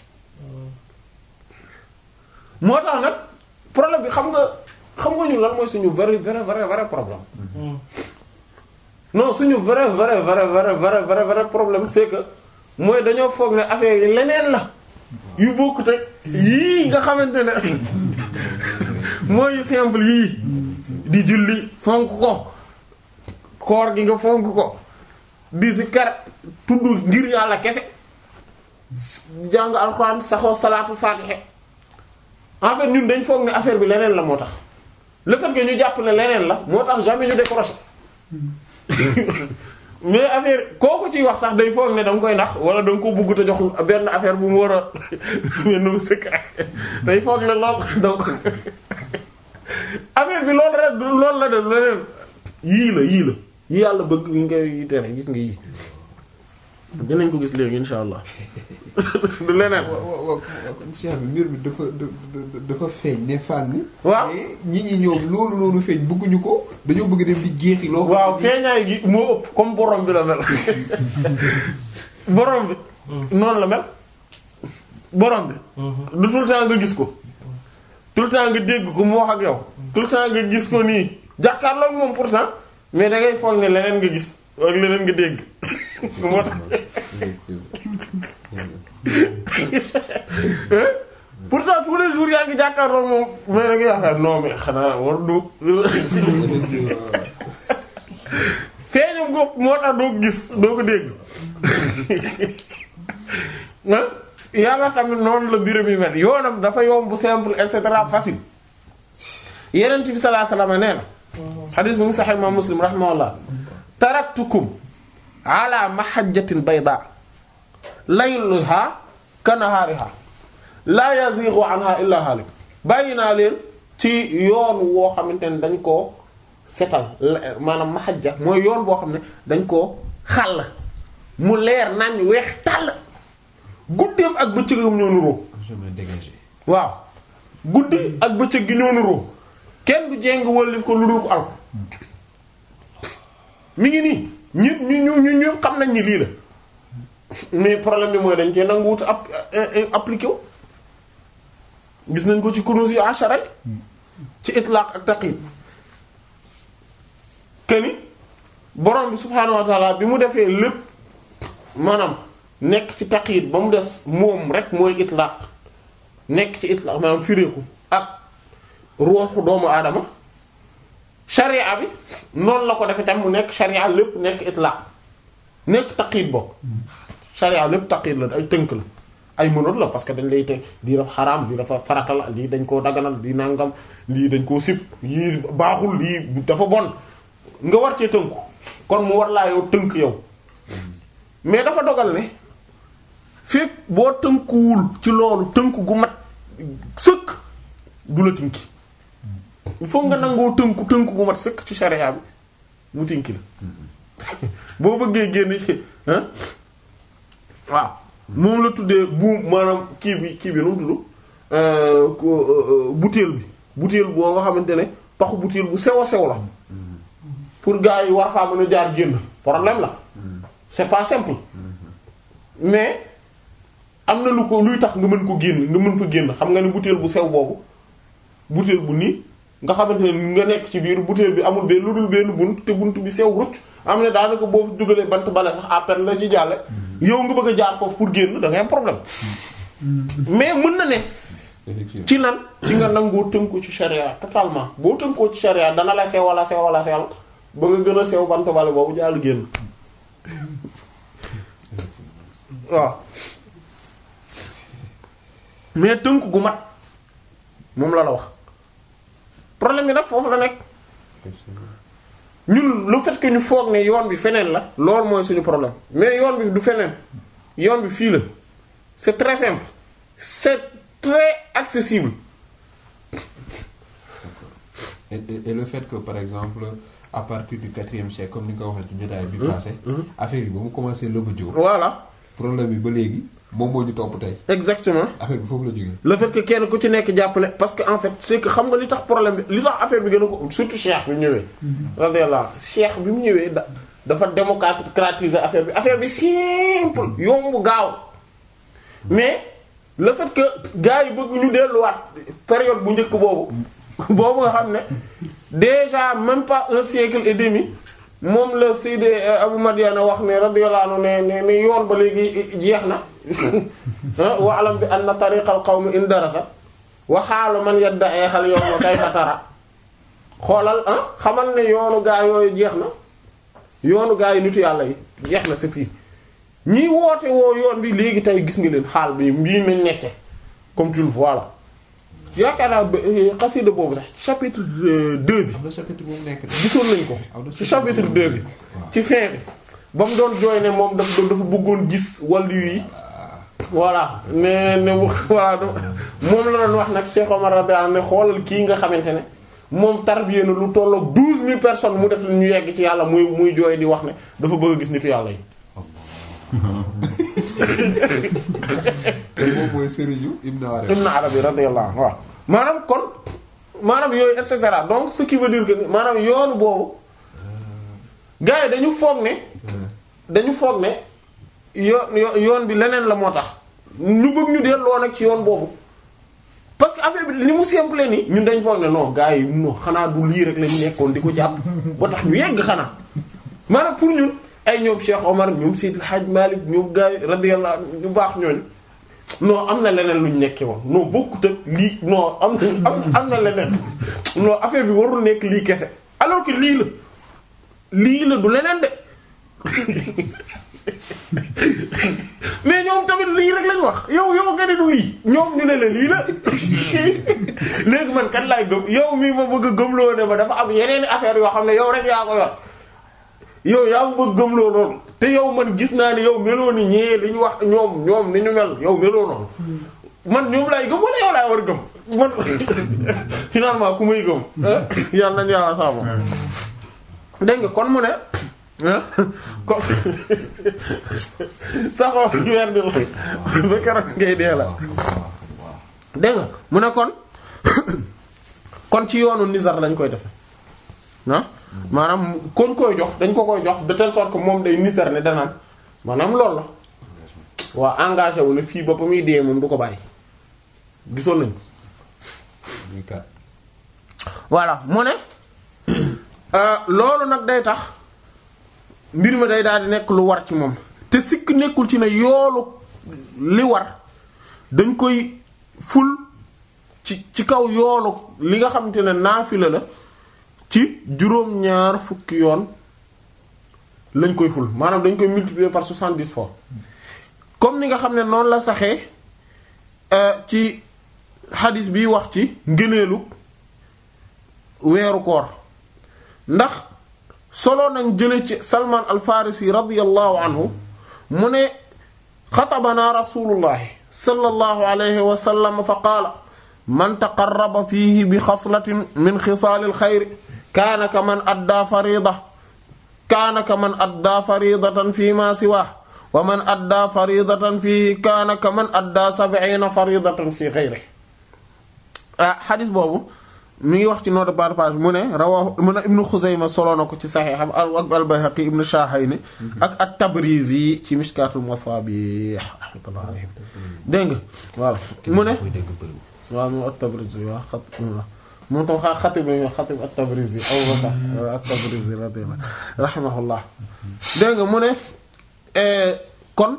moo tax nag problème bi xam nga xam nga ñun lan mooy suñu vrai vrai vrai vrai problème non suñu vrai vrai vrai vrai vrai vrai vrai problème c'est que mooy dañoo foog ne affaire yi leneen la yu bokkut ak yii nga xamante ne mooy yu simple yii di julli fonk ko koor gi nga fonk ko di zikar tudd ngir yàlla kese jàng alxuraan saxoo salaatu faatiha en fait ñun dañ foog ne affaire bi leneen la moo tax le fait que ñu jàpp ne leneen la moo tax jamais ñu décroché mais affaire kooku ciy wax sax day foog ne da nga koy nax wala da nga ko bugg te jox benn affaire bu mu war a benn secret day foog ne lool donc affaire bi loolu rek du loolu la de leneen yii la yii la yi yàlla bëgg yi ngay tere gis nga yii dinañ ko gis léegi insha allah du leneen waaw waaw waaw kon Cheikh bi mbir bi dafa da- dafa feeñ ne fàng. Waaw. mais ñi ñi ñoom loolu loolu feeñ bëgguñu ko dañoo bëgg dem di jeexi loo. xam waaw ne feeñaay gi moo ëpp comme borom bi la mel borom bi noonu la mel borom bi du tout le temps nga gis ko tout le temps nga dégg ko mu wax ak yow tout le temps nga gis ko nii jàkkaarloo ak moom pourtant mais da ngay foog ne leneen nga gis ak leneen nga dégg moo tax pourtant tous les jours yaa ngi jàkkaarloo ak moom mais da ngay yaakaar non mais xanaa war du ko moo tax doo ko gis doo ko dégg ah yàlla tamit noonu la mbiram yi mel yoonam dafa yomb simple et cetera facile yeneen bi sallallahu alayhi wasallam nee na xadis bi mu saxee imam muslim rahimahullah taraktukum ala mahajjatin bayda layluha kanahaariha la yazighu anha illa halik bàyyi naa leen ci yoon woo xamante ne dañ koo setal maanaam mahajja mooy yoon boo xam ne dañ koo xàll mu leer nañ weex tàll guddeem ak bëccëgam ñoo nuroo chemin dégagé. waaw guddi ak bëccëg gi ñoo nuroo kenn du jéng wëllif ko lu dul ko alko mi ngi nii ñi ñu ñu ñu ñu xam nañ ni lii la mais problème bi mooy dañ cee nangu wut app appliqué wu gis nañ ko ci kunuz yi ashara yi ci itlaq ak taqyid keni borom bi subhaanahu wa ta'ala bi mu defee lépp maanaam nekk ci taqyid ba mu des moom rek mooy itlaq nekk ci itlaq maanaam fireeku ak ruuxu doomu aadama sharia bi noonu la ko defee tam mu nekk sharia lépp nekk itlaq nekk taqyid bokk sharia lépp taqyid la ay tënk la ay mënoot la parce que dañ lay tënk lii dafa xaraam lii dafa farata la lii dañ koo daganal lii nangam lii dañ koo sib lii baaxul lii dafa bon nga war cee tënku kon mu war laa yow tënk yow mais dafa dogal ne fekk boo tënkuwul ci loolu tënk gu mat sëkk du la tinki il faut nga nangoo tënku tënk gu mat sëkk ci sharia bi mu tinki la boo bëggee génn ci ah waaw moom la tuddee buum maanaam kii bi kii bi nu mu tudd butéel bi butéel boo nga xamante ne paxu butéel bu sew a sew la pour gars yi war faa mën a jaar génn problème la c'est pas simple mais am na lu ko luy tax nga mën ko génn nga mën ko génn xam nga ne butéel bu sew boobu butéel bu nii nga xamante ne nga nekk ci biir butéel bi amul benn lu dul benn bunt te bunt bi sew rucc am ne daanaka boo dugalee bant bale sax à peine la ci jàlle yow nga bëgg a jaar foofu pour génn da ngay am problème mais mën na ne effectivement ci lan ci nga nangoo tënku ci charia totalement boo tënkoo ci charia dana la sew wala sew wala sewal ba nga gën a sew bant bale boobu jàll génn waaw mais tënk gu mat moom la la wax problème bi nag foofu la nekk ñun le fait que ñu foog ne yoon bi feneen la loolu mooy suñu problème mais yoon bi du feneen yoon bi fii la c'est très simple c'est très accessible et, et, et le fait que par exemple à partir du quatrième siècle comme ni nga ko waxee ci jotaay bi passé affaire yi ba mu commencé lëba jóg voilà problème bi ba léegi moom moo ñu topp tey exactement affaire bi foofu la jógee le fait que kenn ku ci nekk jàpp ne parce que en fait c'est que xam nga li tax problème bi li tax affaire bi gën a ko surtout cheikh bi mu ñëwee radiyallahu cheikh bi mu ñëwee da dafa démocratiser affaire bi affaire bi simple yomb gaaw mais le fait que gars yi bëgg ñu delluwaat période bu njëkk boobu boobu nga xam ne déjà même pas un siècle et demi moom la Seydi Abu Madiana wax ne radiyallahu anhu ne ne ne yoon ba léegi jeex na wa alam bi anna tariqal qawmi in darasa wa xaalu man yadda'i hal yawma kayfa tara xoolal ah xamal ne yoonu gaa yooyu jeex na yoonu gaa yi nitu yàlla yi jeex na c'est pire ñiy woote woo yoon bi léegi tey gis nga leen xaal bi mbii mañ nekke comme tu le vois là yaakaar naa xasida boobu sax chapitre 2 bi am na chapitre bu mu nekk de gisoon nañ ko ci chapitre 2 bi ci fin bi ba mu doon jooy ne moom dafa dafa bëggoon gis wàllu yi voilà ne ne voilà moom la doon wax nag Cheikh Omar radiyallahu anhu ne xoolal kii nga xamante ne moom tarbiyé na lu tollook douze mille personnes mu def ñu yegg ci yàlla muy muy jooy di wax ne dafa bëgg a gis nitu yàlla yi te moom mooy Serigne Ibn Arabi Ibn Arabi radiyallahu anhu waaw maanaam kon maanaam yooyu et cetera donc ce qui veut dire que maanaam yoonu boobu gars yi dañu foog ne dañu foog ne yoon yoon bi leneen la moo tax ñu bëgg ñu delloo nag ci yoon boobu parce que affaire bi li mu simple ni ñun dañ foog ne non gars yi non xanaa du lii rek lañu nekkoon di ko jàpp ba tax ñu yegg xanaa maanaam pour ñun ay ñoom Cheikh Omar ñoom Seydil Hadj Malick ñoom gars yi radiyallahu ñu baax ñooñu non am na leneen lu ñu nekkee woon non bokkut ak lii non am na am am na leneen non affaire bi warul nekk lii kese alors que lii la lii la du leneen de mais ñoom tamit lii rek lañ wax yow yow nga ne du lii ñoom ñu ne la lii la léegi man kan laay gëm yow mii ma bëgg a gëmloo ne ma dafa am yeneen affaire yoo xam ne yow rek yaa ko yor yow yaa ma bëgg gëmloo noonu te yow man gis naa ne yow meloo ni ñee li ñu wax ñoom ñoom ni ñu mel yow meloo noonu man ñoom laay gëm wala yow laay war a gëm man finalement ku may gëm yàlla nañu yàlla saabu dégg nga kon mu ne kon saxoo weer di la ba keroog ngay dee la dégg nga mu ne kon kon ci yoonu nizar lañ koy defe ah maanaam koñ koy jox dañ ko koy jox de telle sorte que moom day nizar ne danaan maanaam loolu la waa engagé wu ne fii ba ba muy dee moom du ko bàyyi gisoon nañ muy kat voilà mu ne loolu nag day tax mbir mi day daal di nekk lu war ci moom te sikk nekkul ci ne yoolu li war dañ koy ful ci ci kaw yoolu li nga xamante ne naafila la ci juróom-ñaar fukki yoon lañ koy ful maanaam dañ koy multiplier par soixante-dix fois comme ni nga xam ne noonu la saxee ci xadis bi wax ci ngëneelu weeru koor ndax solo nañ jële ci salman al farisi radiyallahu anhu mu ne xatabana rasulullahi sallallahu alayhi wa sallam fa qaala man taqarraba fihi bi xaslatin min xisaali alxayri kaana ka man addaa farida kaana ka man addaa faridatan fi ma siwaa wa man addaa faridatan fihi kaana ka man addaa sab'iina faridatan fi xayri ah xadis boobu mi ngi wax ci note par page mu ne rawahu mu ne ibnu Xuzayma solo na ko ci saxiixam ak al-Bayhaqi ibnu Shahayni ak at-Tabrizi ci Mishkaatul Masaabih rahmatullahi alayhim dégg nga voilà mu ne koy dégg bëriwul waaw moom at-Tabrizi waaw xat moom tam xaa xatib la ñuy xatib at-Tabrizi Abu Bakr at-Tabrizi radiyallahu rahimahullah dégg nga mu ne kon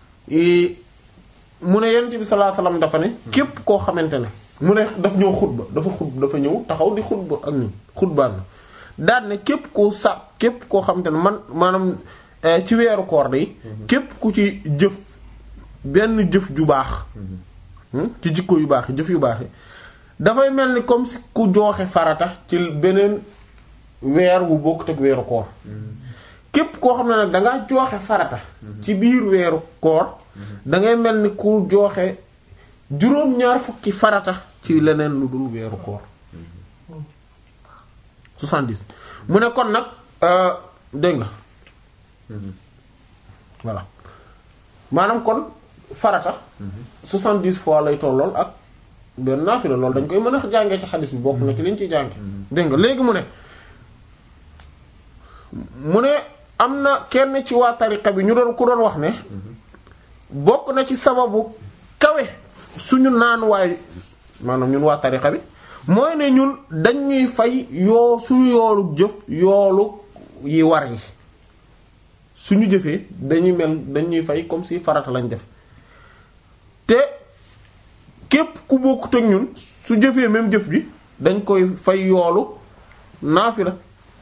mu ne Yonent bi sallallahu alayhi wasallam dafa ne képp koo xamante ne mu ne daf ñëw xutba dafa xutba dafa ñëw taxaw di xutba ak ñun xutbaan na daan ne képp koo sa képp koo xamante ne man maanaam ci weeru koor yi képp ku ci jëf benn jëf ju baax ci jikko yu baax yi jëf yu baax yi dafay mel ni comme si ku jooxe farata ci beneen weer wu bokkut ak weeru koor képp koo xam ne nag dangaa jooxe farata ci biir weeru koor dangay mel ni ku jooxe juróom-ñaar fukki farata ci leneen lu dul weeru koor 70 mu ne kon nag dégg nga voilà maanaam kon farata 70 fois lay tollool ak benn naafila loolu dañ koy mën a jàngee ci xadis bi bokk na ci liñ ciy jànge dégg nga léegi mu ne mu ne am na kenn ci waa tariqa bi ñu doon ku doon wax ne bokk na ci sababu kawe suñu naanuwaay maanaam ñun waa tariqa bi mooy ne ñun dañuy fay yoo suñu yoolu jëf yoolu yi war yi suñu jëfee dañuy mel dañuy fay comme si farata lañ def te képp ku bokkut ak ñun su jëfee même jëf bi dañ koy fay yoolu naafila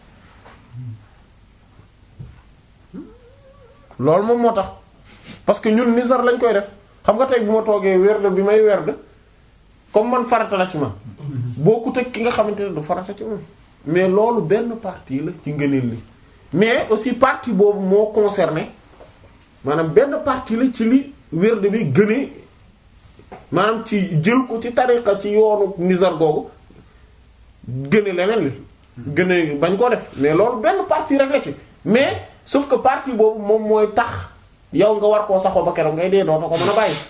loolu moom moo tax parce que ñun nisar lañ koy def xam nga tey bu ma toogee werd bi may werd comme man farata la ci ma bokkut ak ki nga xamante ne du farata ci moom mais loolu benn partie la ci ngëneel li mais aussi partie boobu moo concerné maanaam benn partie la ci li werd bi gënee maanaam ci jël ko ci tariqa ci yoonu nisar googu gëne leneen li gëne bañ koo def mais loolu benn partie rek la ci mais sauf que partie boobu moom mooy tax yow nga war koo saxoo ba keroog ngay dee doota ko mën a bàyyi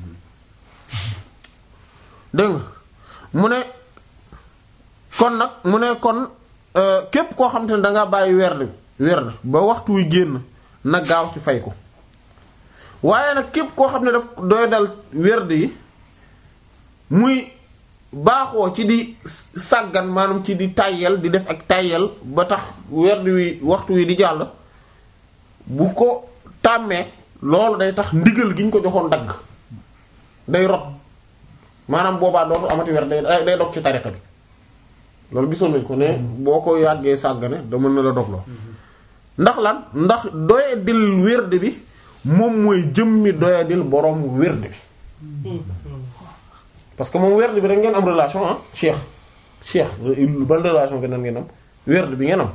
dégg nga mu ne kon nag mu ne kon képp koo xam te ne dangaa bàyyi werd werd ba waxtu wi génn na gaaw ci fay ko waaye nag képp koo xam ne daf doy dal werd yi muy baaxoo ci di sàggan maanaam ci di tàyyel di def ak tàyyel ba tax werd wi waxtu wi di jàll bu ko tàmmee loolu day tax ndigal gi ñu ko joxoon dagg day rot maanaam boobaa dootu amati werd day day dog ci tariqa bi loolu gisoon nañ ko ne boo ko yàggee sàggane da mën na la dogloo ndax lan ndax doyadil wird bi moom mooy jëmmi doyadil borom wird bi parce que moom werd bi rek ngeen am relation ah cheikh cheikh ban relation ngeen ngeen am werd bi ngeen am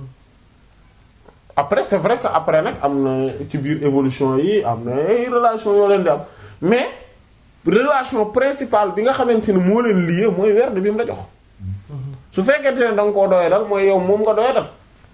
après c'est vrai que après nag am na ci biir évolution yi am na ay relation yoo leen di am mais relation principale bi nga xamante ni moo leen lié mooy werd bi mu la jox su fekkente ne da nga koo doye dal mooy yow moom nga doye dal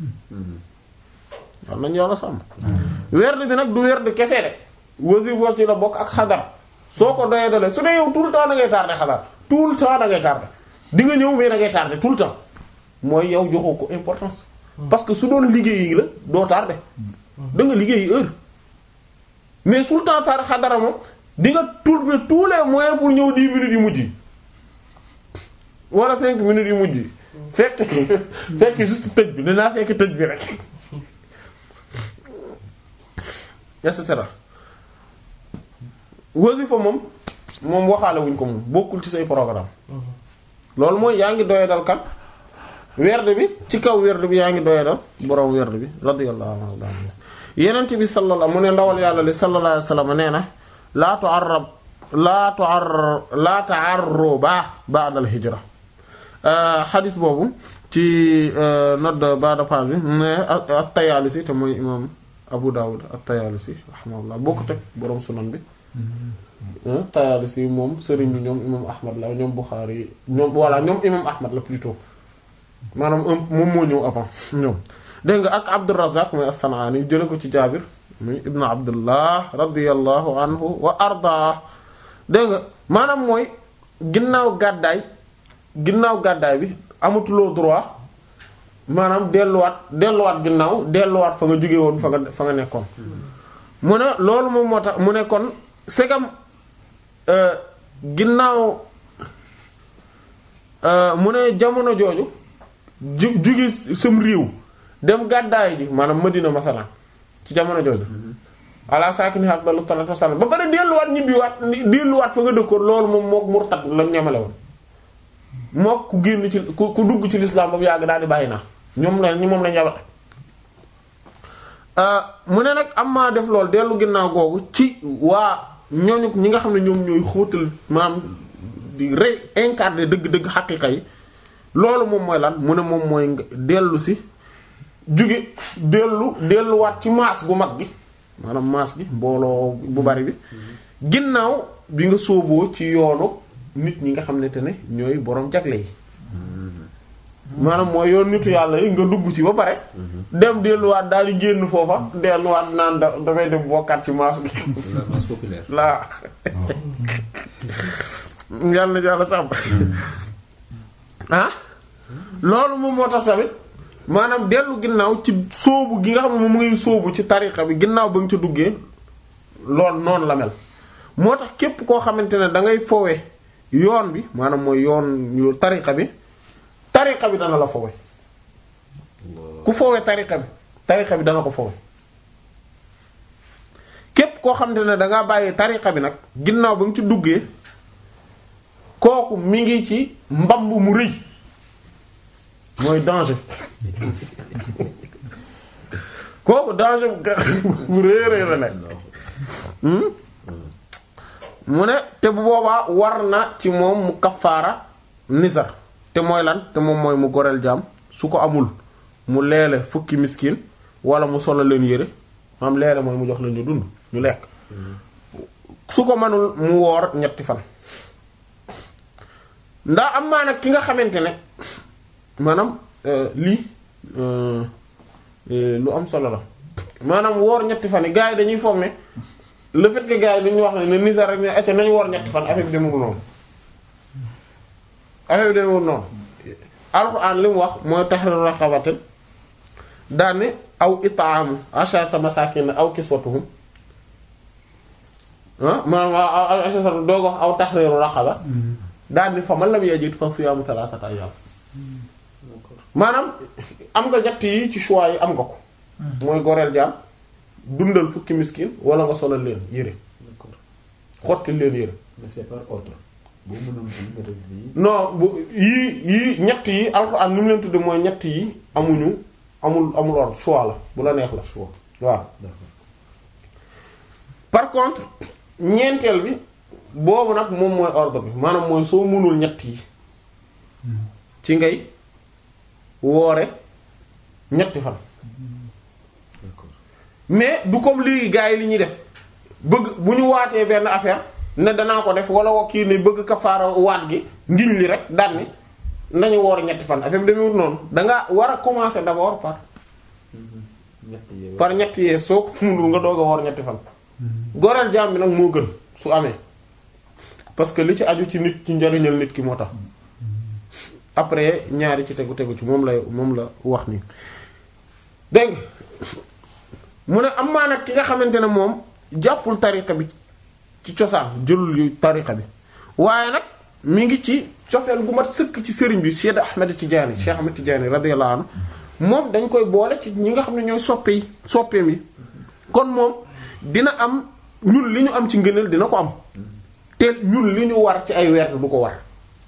yal nañu yàlla sàmm werd bi nag du werd kese de wasifa ci la bokk ak xadar soo ko doyee dalee su dee yow tout le temps da ngay tardé xadar tout le temps da ngay tardé di nga ñëw mais da ngay tardé tout le temps mooy yow joxoo ko importance parce que su doon liggéey yi la doo tardé da nga liggéey heure mais su le temps tardé xadara moom di nga trouver tous les moyens pour ñëw 10 minutes yu mujj yi wala 5 minutes yu mujj yi fekk fekk juste tëj bi dinaa fekk tëj bi rek et cetera wasifa moom moom waxaale wuñ ko moom bokkul ci say programme loolu mooy yaa ngi doyadal kan werd bi ci kaw werd bi yaa ngi doyadal borom werd bi radiyallahu anhu yenent bi sallallahu mu ne ndawal yàlla li sallallahu alayhi wasallam nee na laa tu'arrab laa tu'arr laa ta'arruba ba'da al-hijra xadis boobu ci note ba'da page bi ne at-Tayaalisi te mooy imam Abu Dawud at-Tayaalisi rahimahullah boo ko teg borom sunan bi Tayaalisi moom sëriñ bi ñoom imam Ahmad la ñoom Bukhari ñoom voilà ñoom imam Ahmad la plutôt maanaam moom moo ñëw avant ñoom dégg nga ak Abdurrazzaq mooy as-San'ani jële ko ci Jaabir muy ibnu Abdullah radiyallahu anhu wa ardaa dégg nga maanaam mooy ginnaaw gàddaay ginnaaw gàddaay bi amatuloo droit maanaam delluwaat delluwaat ginnaaw delluwaat fa nga jóge woon fa nga fa nga nekkoon mu ne loolu moom moo tax mu ne kon segam ginnaaw mu ne jamono jooju ju jugi sam réew dem gàddaay ji maanaam Madina masalan ci jamono jooju ala saakini afdalu salaatu wassalaam ba pare delluwaat ñibbiwaat delluwaat fa nga dëkkoon loolu moom mook murtad la ñamale woon mook ku génn ci ku ku dugg ci lislaam ba mu yàgg daal di bàyyi naa ñoom la ñi moom la ñabal mu ne nag am maa def loolu dellu ginnaaw googu ci waa ñooñu ñi nga xam ne ñoom ñooy xóotal maanaam di rey incarné dëgg-dëgg xaqiqa yi loolu moom mooy lan mu ne moom mooy nga dellu si jóge dellu delluwaat ci maas gu mag gi maanaam maas gi mbooloo bu bari bi ginnaaw bi nga sóoboo ci yoonu nit ñi nga xam ne te ne ñooy boroom jagle yi maanaam mooy yoon nitu yàlla yi nga dugg ci ba pare dem delluwaat daal di génn foofa delluwaat naan da dafay dem bokkaat ci maas gi la masse populaire. laa yàlla na yàlla sàmm ah loolu moom moo tax tamit maanaam dellu ginnaaw ci sóobu gi nga xam ne moom ngay sóobu ci tariqa bi ginnaaw ba nga ca duggee lool noonu la mel moo tax képp koo xamante ne da ngay fowe yoon bi maanaam mooy yoon yu tariqa bi tariqa bi dana la fowe ku fowe tariqa bi tariqa bi dana ko fowe képp koo xamante ne dangaa bàyyi tariqa bi nag ginnaaw ba nga ci duggee kooku mi ngi ci mbamb mu rëy mooy danger kooku danger bu rëy rëy la nekk mu ne te bu boobaa war na ci moom mu kafaara nizar te mooy lan te moom mooy mu goreel jaam su ko amul mu leele fukki miskin wala mu solo leen yére maam leele mooy mu jox leen ñu dund ñu lekk su ko manul mu woor ñetti fan ndax am maa nag ki nga xamante ne maanaam lii lu am solo la maanaam woor ñetti fan yi gars yi dañuy foog ne le fait que gars yi dañuy wax ne ne nisar rek ne acca nañ woor ñetti fan affaire bi demewul noonu affaire bi demewul noonu alxuraan li mu wax mooy tahriru raqabatin daane aw it'aamu asharata masakin aw kiswatuhum ah maanaam asharata doo ko wax aw tahriru raqaba daane fa man lam yajid fa siyaamu thalathata ayyam maanaam am nga ñett yi ci choix yi am nga ko mooy goreel jaam dundal fukki miskin wala nga solal leen yére d'accord xotti leen yére mais c'est par ordre boo mënoon bi nga def bii. non bu yii yii ñett yi alxuraan ni mu leen tudde mooy ñett yi amuñu amul amul ordre choix la bu la neex la choix waaw d'accord par contre ñeenteel bi boobu nag moom mooy ordre bi maanaam mooy soo mënul ñett yi ci ngay woore ñetti fan d'accord mais du comme léegi gars yi li ñuy def bëgg bu ñu waatee benn affaire ne danaa ko def wala kii ne bëgg kafaara waat gi ngiñ li rek daan ni nañu woor ñetti fan affaire bi demewut noonu danga war a commencer d'abord par ñett yee par ñetti yee soo ko mënul nga doog a woor ñetti fan goreel jaam bi nag moo gën su amee parce que li ci aju ci nit ci njariñal nit ki moo tax après ñaari ci tegu tegu ci moom lay moom la wax nii dégg nga mu ne am maa nag ki nga xamante ne moom jàppul tariqa bi ci cosaan jëlul yu tariqa bi waaye nag mi ngi ci cofeel gu mat sëkk ci sëriñ bi Cheikh Ahmed Tidiane Cheikh Ahmed Tidiane radiyallahu anhu moom dañ koy boole ci ñi nga xam ne ñooy soppe yi soppeem yi kon moom dina am ñun li ñu am ci ngëneel dina ko am te ñun li ñu war ci ay weer du ko war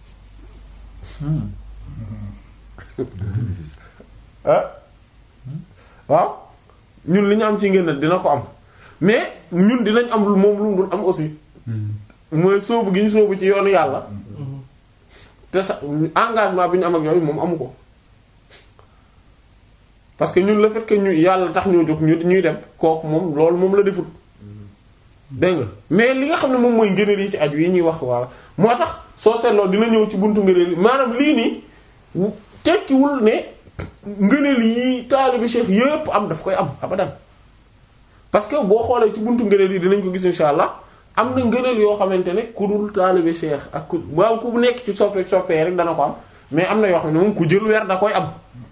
ah waaw ñun li ñu am ci ngëneel dina ko am mais ñun dinañ am lu moom lu mu dul am aussi mooy sóobu gi ñu sóobu ci yoonu yàlla te sax engagement bi ñu am ak yooyu moom amu ko parce que ñun le fait que ñu yàlla tax ñoo jóg ñu ñuy dem kooku moom loolu moom la defut dégg nga mais li nga xam ne moom mooy ngëneel yi ci aju yi ñuy wax walla moo tax soo seetloo dina ñëw ci buntu ngëneel yi maanaam lii nii wu- tekkiwul ne ngëneel yi taalibi cheikh yépp am daf koy am abadan parce que boo xoolee ci buntu ngëneel yi dinañ ko gis insha allah am na ngëneel yoo xamante ne ku dul taalibi cheikh ak ku waaw ku nekk ci soppe soppee rek dana ko am mais am na yoo xam ne moom ku jël weer da koy am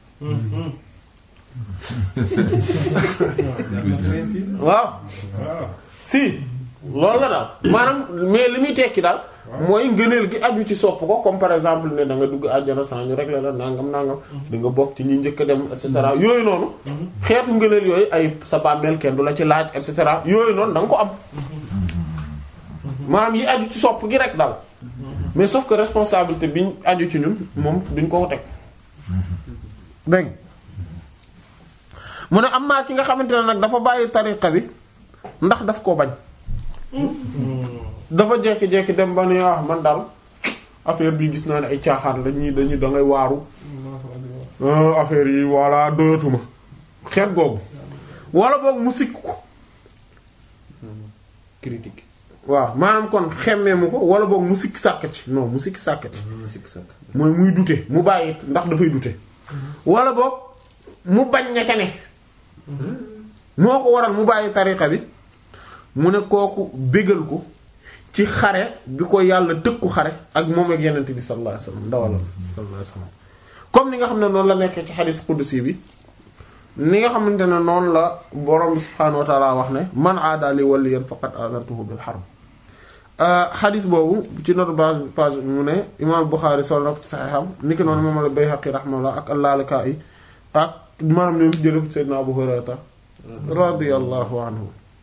waaw si loolu la daal maanaam mais li muy tekki daal mooy ngëneel gi aju ci sopp ko comme par exemple ne da nga dugg àjjana sans ñu régler la nangam nangam di nga bokk ci ñi njëkk a dem et cetera yooyu noonu xeetu ngëneel yooyu ay sa bàmmeel kenn du la ci laaj et cetera yooyu noonu da nga ko am maanaam yi aju ci sopp gi rek daal mais sauf que responsabilité biñ aju ci ñun moom duñ ko teg dégg mu ne am naa ki nga xamante ne nag dafa bàyyi tariqa bi ndax daf koo bañ dafa jekki-jekki dem ba ne ah man daal affaire bi gis naa ne ay caaxaan la ñii dañuy da ngay waaru ah, affaire yi walla doyatuma xeet googu wala boog mu sikk ko critique waaw maanaam kon xemmee mu ko wala boog mu sikk sàkk ci non mu sikk sàkk ci sikk sàkk mooy muy dute mu bàyyi ndax dafay dute wala boog mu bañ ña ca ne moo ko waral mu bàyyi tariqa bi mu ne kooku bégal ko ci xare bi ko yàlla tëkku xare ak moom ak yenente bi sallallahu alayhi wasallam ndawala sallallahu alayhi wasallam comme ni nga xam ne noonu la nekkee ci xadis qudsi bi ni nga xamante ne noonu la borom bi subhaanahu wa ta'ala wax ne man aada li waliyan faqad adantuhu bil harb xadis boobu ci notre base page mu ne imam Bukhari sol na ko ci saxiixam ni ki noonu moom la Bayhaqi rahimahullah ak al-Lalaka'i ak maanaam ñoom jële ko ci Seydina Abu Hurayra radiyallahu anhu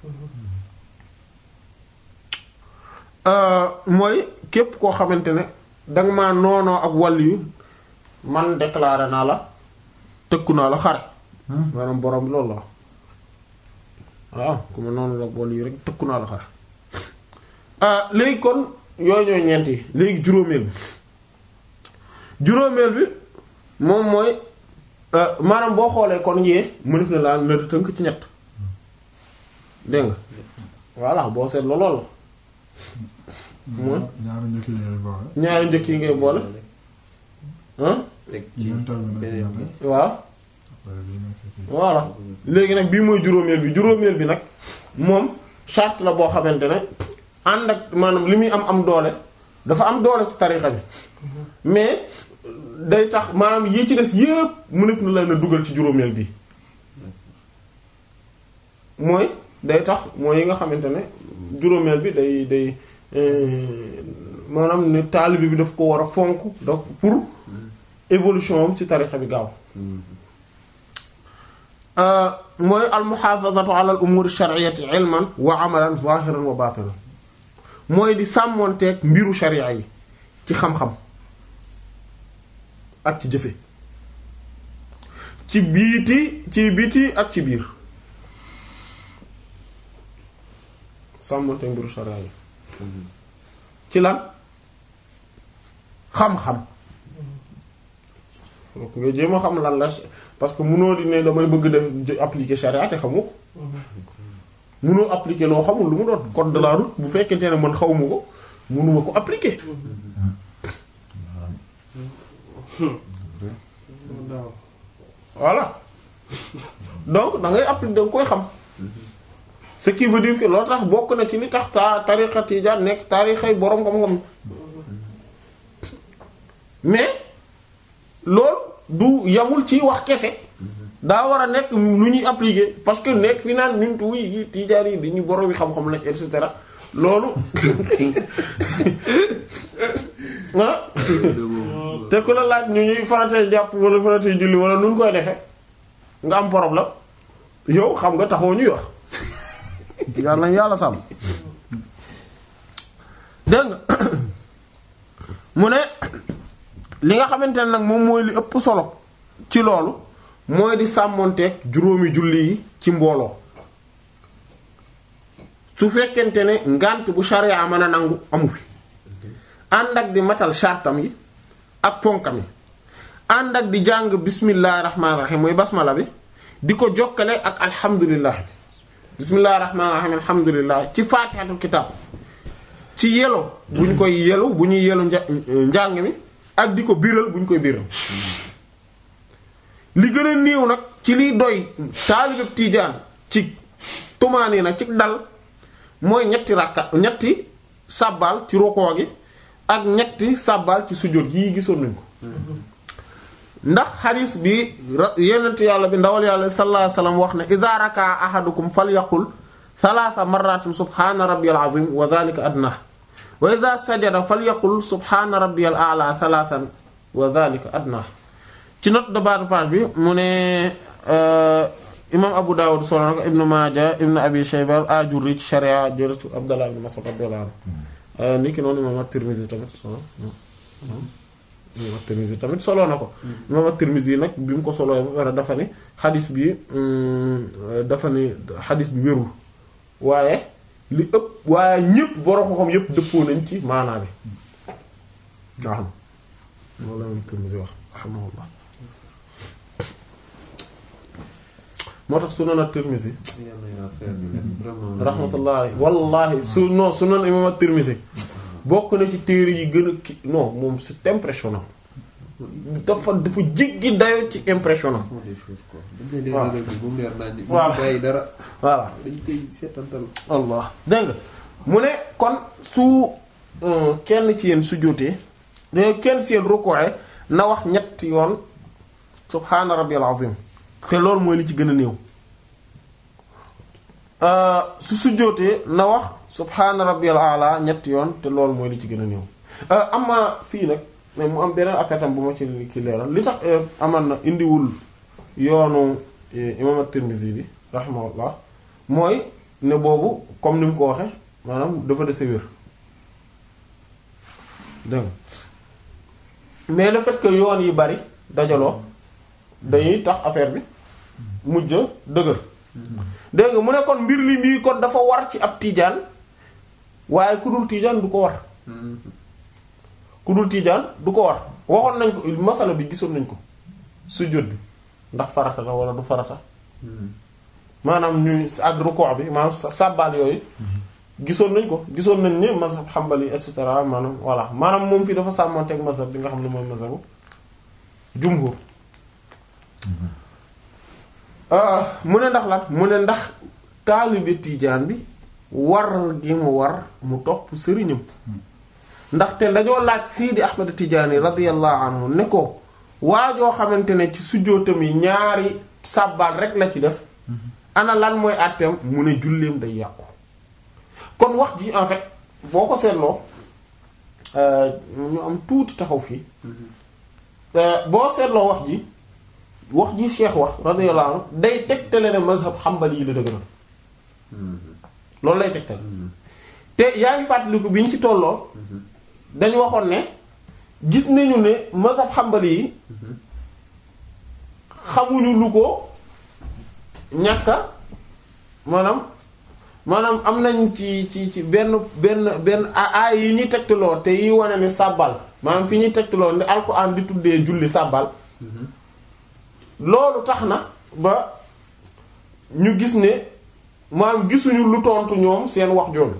mooy képp koo xamante ne danga ma noonoo ak waliyu man déclaré naa la tëkku naa la xare maanaam borom bi loolu la waaw ku ma noonu la waliyu rek tëkku naa la xare léegi kon yooyu ñooy ñeent yi léegi juróomeel bi juróomeel bi moom mooy maanaam boo xoolee kon yee mënef na laa na tënk ci ñett dégg nga voilà boo seet loolu la mooy ñaari njëkk yi ngay boole. ñaari njëkk yi ngay boole ah teg ci ñeental bi nag beneen bi ñaata. waaw Après bii nekk fii. voilà léegi nag bii mooy juróomeel bi juróomeel bi nag moom charte la boo xamante ne ànd ak maanaam li muy am am doole dafa am doole ci tarixa bi mais day tax maanaam yi ci des yépp mënef na la na dugal ci juróomeel bi mooy day tax mooy yi nga xamante ne juróomeel bi day day euh, maanaam ne taalibe bi daf ko war a fonk donc pour évolution am ci tarixa bi gaaw mooy almuhafazatu ala al umur shar'iyyati ilman wa amalan zahiran wa batinan mooy di sàmmoonteeg mbiru sharia yi ci xam-xam ak ci jëfe ci biiti ci biti ak ci biir sàmmante mbiru sharia yi ci lan xam-xam donc nga jéem a xam lan la parce que munoo di ne damay bëgg def appliquer sharia te xamu ko munoo appliquer loo xamul lu mu doon code de la route bu fekkente ne man xawma ko munuma ko appliquer voilà donc da ngay appliquer da nga koy xam ce qui veut dire que loolu tax bokk na ci li tax ta tariqa tijaan nekk tariqay boroom xam-xam mais loolu du yamul ci wax kese daa war a nekk lu ñuy appliquer parce que nekk fi naan ñun tu yi tijaan yi dañuy boroom yi xam-xam lañ et cetera loolu ah te ku la laaj ñu ñuy faratee jàpp wala faratee julli wala nu ñu koy defee nga am problème yow xam nga taxoo ñuy wax yàlla yàlla sàmm dégg nga mu ne li nga xamante ne nag moom mooy li ëpp solo ci loolu mooy di sàmmonteeg juróomi julli yi ci mbooloo su fekkente ne ngànt bu sharia mën a nangu amu fi ànd ak di matal chartam yi ak ponkam yi ànd ak di jàng bismillahir rahmanir rahim mooy basmala bi di ko jokkale ak alhamdulillah bi bismillahir rahmanir rahim alhamdulillah ci faatihatul kitab ci yelo bu ñu koy yelu bu ñuy yelu nja- njàng mi ak di ko biral bu ñu koy biral li gën a néew nag ci liy doy taalibeb tiijaan ci tumaani na ci dal mooy ñetti rakka ñetti sàbbaal ci rukoo gi ak ñetti sàbbaal ci sujjóot yii gisoon nañ ko ndax xadis bi yenent yàlla bi ndawal yàlla sallallahu alayhi wasallam wax ne idha raka ahadukum falyaqul thalatha marratin subhana rabbiyal azim wa dhalika adna wa idha sajada falyaqul subhana rabbiyal a'la thalathan wa dhalika adna ci note de bas de page bi mu ne imam Abu Dawud solo na ko Ibn Maaja Ibn Abi Shayba al-Ajurri ci sharia jël ci Abdallah ibn Mas'ud radiyallahu anhu ni ki noonu imam at-Tirmidhi tamit solo imam at-Tirmidhi tamit solo na ko imam at-Tirmidhi nag bi mu ko solo ba pare dafa ni xadis bi dafa ni xadis bi wérul waaye li ëpp waaye ñëpp borom ko xam yëpp dëppoo nañ ci maanaa bi waaw loolu la imam at-Tirmidhi wax rahimahullah moo tax sunan at-Tirmidhi rahmatullah alayhi wallahi su non sunan imam at-Tirmidhi bokk na ci téere yi gën a ki non moom c'est impressionnant dafa dafa jéggi dayo ci impressionnant font des choses quoi dañ leen Voilà. di rëdd bu mu leer naa ñu Voilà. bàyyi dara voilà dañ koy seetantal allah dégg nga mu ne kon su euh, kenn ci yéen su jotee kenn ci yéen rukkooee na wax ñetti yoon subhaana rabbiyal azim te loolu mooy li ci gën a néew Euh, su sujjóotee na wax subhaana rabbiyal a'la ñetti yoon te loolu mooy li ci gën a néew Euh, am na fii nag mais mu am beneen affaire tam bu ma ci ki leeral li tax euh, aman na indiwul yoonu eh, imam at-Tirmidhi bi rahimahullah mooy ne boobu comme ni mu ko waxe maanaam dafa dese wér dégg nga mais le fait que yoon yi bari dajaloo dañuy tax affaire bi mujj a dëgër dégg nga mu ne kon mbir li mbii kon dafa war ci ab tiijaan waaye ku dul tiijaan du ko war ku dul tiijaan du ko war waxoon nañ ko masala bi gisoon nañ ko sujjóot bi ndax farata la wala du farata maanaam ñuy ak ruku' bi maanaam sa- sàbbaal yooyu gisoon nañ ko gisoon nañ ne mazhab xambali et cetera maanaam voilà maanaam moom fii dafa sàmmanteeg mazhab bi nga xam ne mooy mazhabu jumhur ah mu ne ndax lan mu ne ndax taalibe tiijaan bi war gi mu war mu topp sëriñam ndaxte dañoo laaj Sidi Ahmed Tidiane radiyallahu anhu ne ko waajoo xamante ne ci sujjóotam yi ñaari sàbbaal rek la ci def ana lan mooy àtteem mu ne julleem day yàqu kon wax ji en fait boo ko seetloo euh, ñu am tuuti taxaw fii Euh, boo seetloo wax ji wax ji Cheikh wax radiyallahu anhu day tegtale ne mazhab xambali yi la dëgëral loolu lay tegtale te yaa ngi fàttaliku bi ñu ci tolloo dañu waxoon ne gis nañu ne mazhab xambali yi xamuñu lu ko ñàkka maanaam maanaam am nañ ci ci ci benn benn benn aay yi ñuy tegtaloo te yi wane ni sàbbal maanaam fi ñuy tegtaloo ni alxuraan di tuddee julli sàbbal loolu tax na ba ñu gis ne maanaam gisuñu lu tontu ñoom seen wax jooju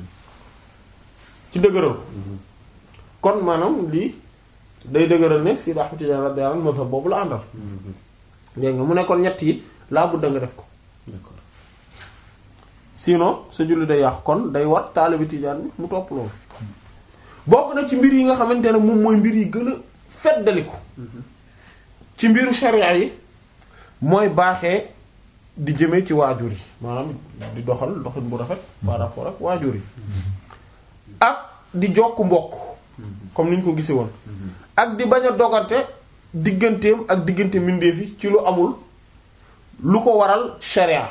ci dëgëral kon maanaam lii day dëgëral ne Sidi Ahmad Tidiane radiyallahu anhu mazhab boobu la àndal dégg nga mu ne kon ñett yi laa budda nga def ko d'accord sinon sa julli day yàqu kon day war taalibi Tijaan bi mu topp loolu bokk na ci mbir yi nga xamante ne moom mooy mbir yi gën a feddaliku ci mbiru sharia yi mooy baaxee di jëme ci waajur yi maanaam di doxal doxin bu rafet par rapport ak waajur yi ak di jokk mbokk comme ni ñu ko gisee woon ak di bañ a dogante digganteem ak diggante mbindeef yi ci lu amul lu ko waral sharia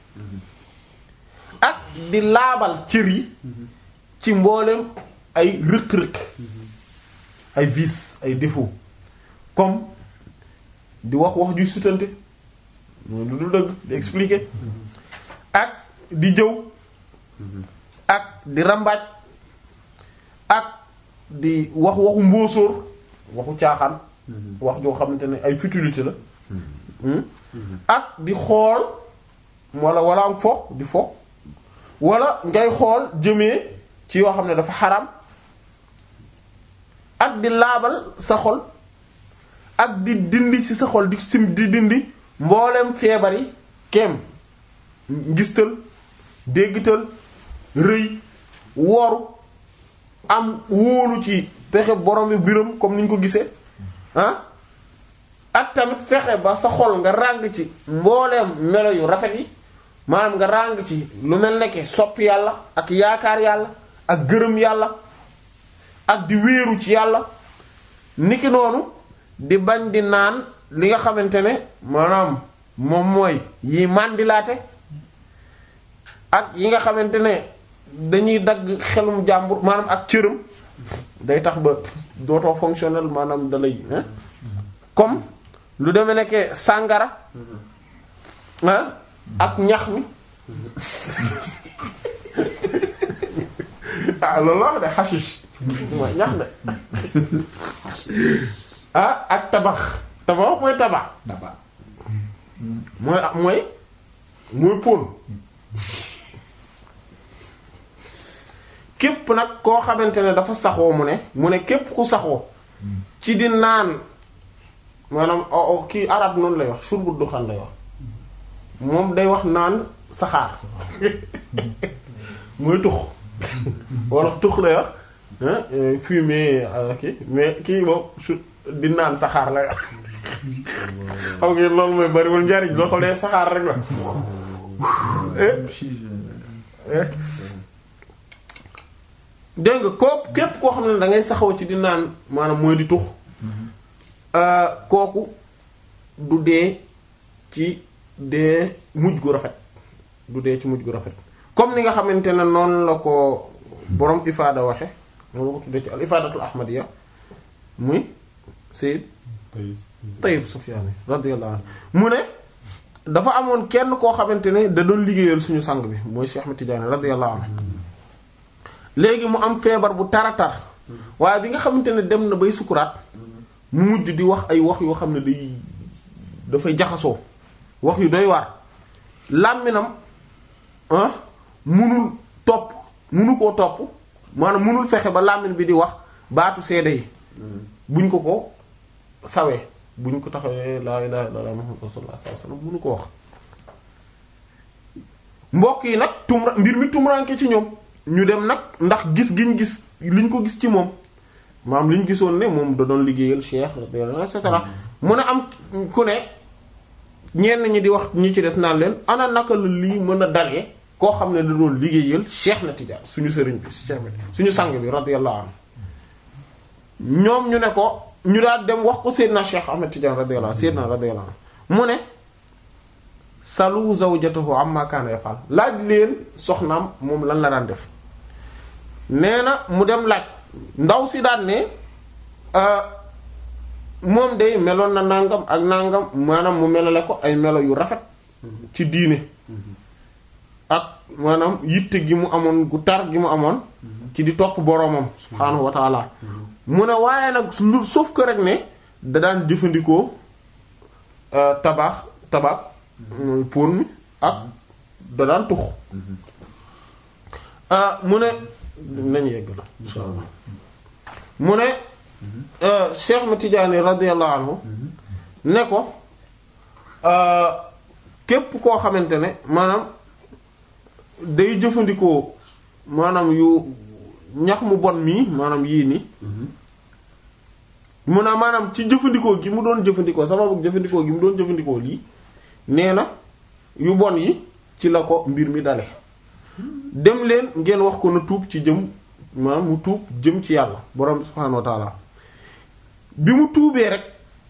ak di laabal cër yi ci mboolem ay rëq-rëq ay vices ay défauts comme di wax wax juy sutante mooy lu dul dëgg di expliquer ak di jëw ak di rambaaj ak di wax waxu mbóosóor waxu caaxaan wax joo xamante ne ay futilité la ak di xool wala wala am fo di fo wala ngay xool jëmee ci yoo xam ne dafa xaram ak di laabal sa xol ak di dindi ci sa xol di sim di dindi mboolem feebar yi kem ngistal déggtal rëy woru am wóolu ci pexe borom bi biram comme ni ñu ko gisee ah ak tamit fexe ba sa xol nga ràng ci mbooleem melo yu rafet yi maanaam nga ràng ci lu mel nekke sopp yàlla ak yaakaar yàlla ak gërëm yàlla ak di wéeru ci yàlla niki noonu di bañ di naan li nga xamante ne maanaam moom mooy yi màndilaate ak yi nga xamante ne dañuy dagg xelum jàmbur maanaam ak cëram day tax ba dootoo fonctionnel maanaam da lay hein comme lu demee nekke sàngara ah ak ñax mi ah loolu la wax de xashish mooy ñax de ah ak tabax tabax mooy tabax daba mooy mooy mooy pon képp nag koo xamante ne dafa saxoo mu ne mu ne képp ku saxoo ci di naan maanaam o o kii arab noonu lay wax shurbu duxan lay wax moom day wax naan saxaar mooy tux wala tux lay wax hein fumier kii mais kii moom su di naan saxaar lay wax xam nga loolu mooy bariwul njariñ loo xam ne saxaar rek la dégg nga kooku képp koo xam ne da ngay saxaw ci di naan maanaam mooy di tux kooku du dee ci dee mujj gu rafet du dee ci mujj gu rafet comme ni nga xamante ne noonu la ko borom ifaada waxe moom la ko tuddee ci al ifaadatul ahmadiya muy Sayyid tey Tayyib Sufyaani radiyallahu anhu mu ne dafa amoon kenn koo xamante ne da doon liggéeyal suñu sang bi mooy Cheikh Ahmed Tidiane radiyallahu anhu léegi mu am feebar bu taratar waaye bi nga xamante ne dem na bay sukuraat mu mujj di wax ay wax yoo xam ne day dafay jaxasoo wax yu doy waar làmminam ah munul topp munu koo topp maanaam munul fexe ba làmmin bi di wax baatu seede yi buñ ko ko sawee buñ ko taxawee laa ilaha illallah muhammadu rasulullah sallallahu alayhi wasallam munu ko wax mbokk yi nag tumra mbir mi tumranke ci ñoom ñu dem nag ndax gis giñ gis liñ ko gis ci moom maam liñ gisoon ne moom da doon liggéeyal cheikh et cetera mu ne am ku ne ñenn ñi di wax ñi ci des naan leen ana naka la lii mën a dalee koo xam ne da doon liggéeyal cheikh na Tidiane suñu sëriñ bi cheikh bi suñu sang bi radiyallahu anhu ñoom ñu ne ko ñu daal dem wax ko Seydina Cheikh Ahmed Tidiane radiyallahu anhu Seydina radiyallahu anhu mu ne salu zawjatahu amma kana yafal laaj leen soxnaam moom lan la daan def nee na mu dem laaj ndaw si daan ne moom day meloon na nangam ak nangam maanaam mu melale ko ay melo yu rafet ci diine ak maanaam yitte gi mu amoon gu tar gi mu amoon ci di topp boroomam subhaanahu wa taala mu ne waaye nag lu sauf que rek ne da daan jëfandikoo euh, tabax tabax mooy pon mi ak da daan tux ah mu ne nañ yegg la insha allah mu ne euh, Cheikh ma Tidiane radiyallahu anhu ne ko euh, képp koo xamante ne maanaam day jëfandikoo maanaam yu ñax mu bon mii maanaam yii nii mu ne maanaam ci jëfandikoo gi mu doon jëfandikoo sababu jëfandikoo gi mu doon jëfandikoo lii nee na yu bon yi ci la ko mbir mi dale dem leen ngeen wax ko na tuub ci jëm maanaam mu tuub jëm ci yàlla borom bi subhaanahu wa taala bi mu tuubee rek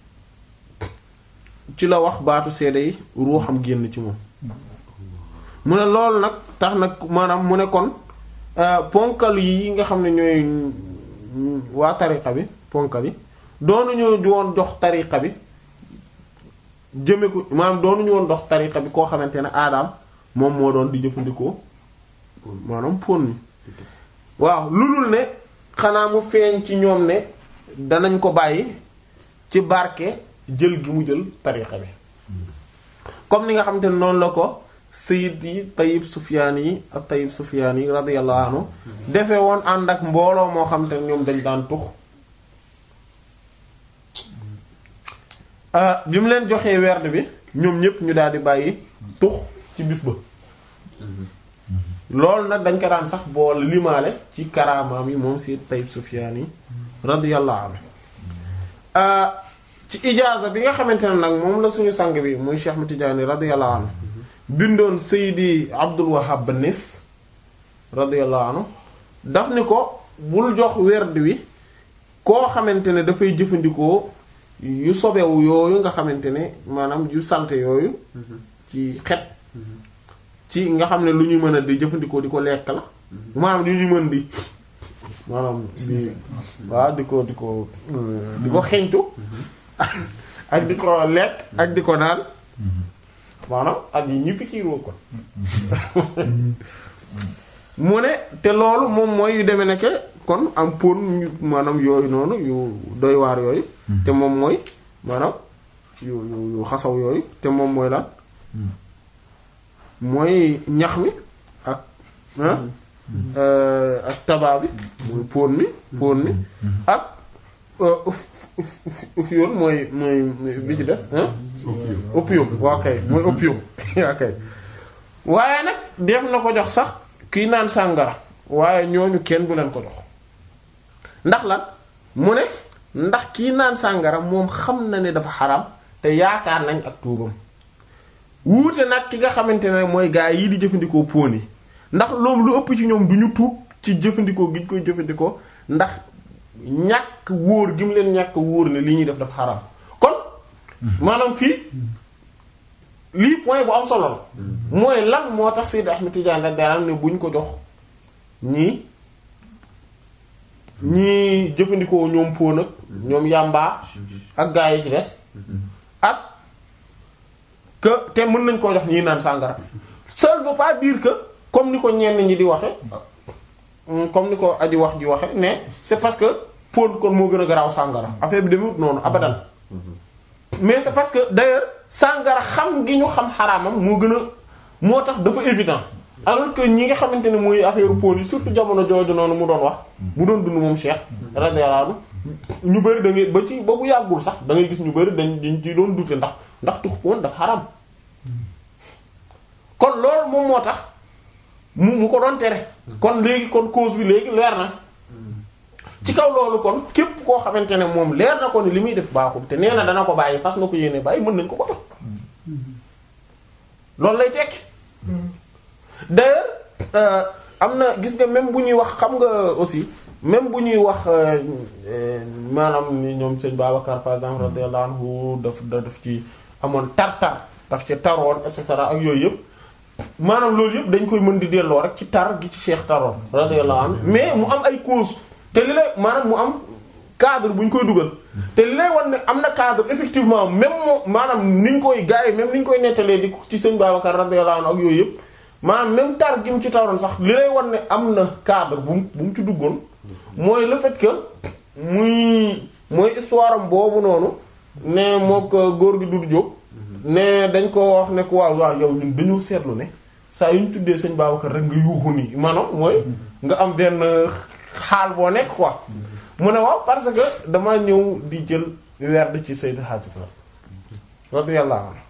ci la wax baatu seede yi ruuxam génn ci moom mu ne loolu nag tax nag maanaam mu ne kon euh, ponkal yi nga xam ne ñooy mm, waa tariqa bi ponkal yi doonuñu woon jox tariqa bi jëme ko maanaam doonuñu woon dox tariqa bi koo xamante ne aadaam moom moo doon di jëfandikoo maanaam pon mi waaw lu dul ne xanaa mu feeñ ci ñoom ne danañ ko bàyyi ci barke jël gi mu jël tariqa bi comme ni nga xamante ne noonu la ko sayid yi tayib sufyaan yi ak tayib sufyaan yi radiyallahu anhu defee woon ànd ak mbooloo moo xamante ne ñoom dañ daan tux ah bi mu leen joxee werd bi ñoom ñépp ñu daal di bàyyi tux ci bis ba loolu nag dañ ko daan sax boole limaale ci karaamaam yi moom si Tayyib Sufyaan yi radiyallahu anhu ah ci ijaaza bi nga xamante ne nag moom la suñu sang bi muy Cheikh Ahmad Tidiane radiyallahu anhu bindoon Seydi Abdul Wahhab Nis radiyallahu anhu daf ni ko bul jox werd wi koo xamante ne dafay jëfandikoo yu sobewu yooyu nga xamante ne maanaam yu salte yooyu ci xet ci nga xam ne lu ñu mën a di jëfandikoo di ko lekk la maanaam lu ñu mën di maanaam di waaw di ko di ko di ko xeñtu ak di ko lekk ak di ko naan maanaam ak yi ñippi ci roo kon mu ne te loolu moom mooy yu demee nekke kon am pon ñu maanaam yooyu noonu yu doy waar yooyu te moom mooy maanaam yu yu yu xasaw yooyu te moom mooy lan mooy ñax mi ak ah ak tabaa bi mooy pon mi pon mi ak uf uf uf yoon mooy mooy bi ci des ah opium waa kay mooy opium waa kay waaye nag def na ko jox sax kii naan sàngara waaye ñooñu kenn du leen ko jox ndax lan mu ne ndax kii naan sàngara moom xam na ne dafa xaram te yaakaar nañ ak tuubam wuute nag ki nga xamante ne mooy gaa yi di jëfandikoo pon yi ndax loolu lu ëpp ci ñoom du ñu tuub ci jëfandikoo gi ñu koy jëfandikoo ndax ñàkk wóor gi mu leen ñàkk wóor ne li ñuy def dafa xaram kon maanaam fii lii point bu am solo la mooy lan moo tax Seydi Ahmed Tidiane radiyallahu anhu ne buñ ko jox ñii ñii jëfandikoo ñoom pon ak ñoom yàmbaa ak gaa yi ci des ak que te mën nañ koo jox ñii naan sàngara ça ne veut pas dire que comme ni ko ñenn ñi di waxe comme ni ko aji wax ji waxe ne c'est parce que pon kon moo gën a garaaw sàngara affaire bi demewut noonu abadan mais c'est parce que d'ailleurs sàngara xam gi ñu xam xaraamam moo gën a moo tax dafa évident alors que ñi nga xamante ne mooy affaire pon yi surtout jamono jooju noonu mu doon wax mu doon dund moom Cheikh radiyallahu anhu ñu bëri da ngay ba ci ba bu yàggul sax da ngay gis ñu bëri dañ dañ ci doon dute ndax ndax tux pon dafa xaram kon loolu moom moo tax mu mu ko doon tere kon léegi kon cause bi léegi leer na ci kaw loolu kon képp koo xamante ne moom leer na ko ni li muy def baaxul te nee na dana ko bàyyi fas na ko yéene bàyyi mën nañ ko ko jox loolu lay tekki d'ailleurs am na gis nga même bu ñuy wax xam nga aussi même bu ñuy wax maanaam ni ñoom sëñ Babacar par exemple radiyallahu anhu daf da daf ci amoon tar-tar daf ci taroon et cetera ak yooyu yëpp maanaam loolu yëpp dañ koy mën di delloo rek ci tar gi ci Cheikh taroon radiyallahu anhu mais mu am ay cause te li lay maanaam mu am cadre bu ñu koy dugal te li lay wan ne am na cadre effectivement même moo maanaam ni ñu koy gars yi même ni ñu koy nettalee di ko ci sëñ Babacar radiyallahu anhu ak yooyu yëpp maanaam même tar gi mu ci taroon sax li lay wan ne am na cadre bu mu bu mu ci duggoon mooy le fait que muy mooy histoire am boobu noonu ne moo ko góor gi Doudou Diop ne dañ ko wax ne ko waaw waaw yow ñun dañoo seetlu ne saa yu ñu tuddee sëñ Babacar rek nga yuuxu nii maanaam mooy nga am benn xaal boo nekk quoi mu ne waaw parce que dama ñëw di jël werd ci Seydou Hadj Malick radiyallahu anhu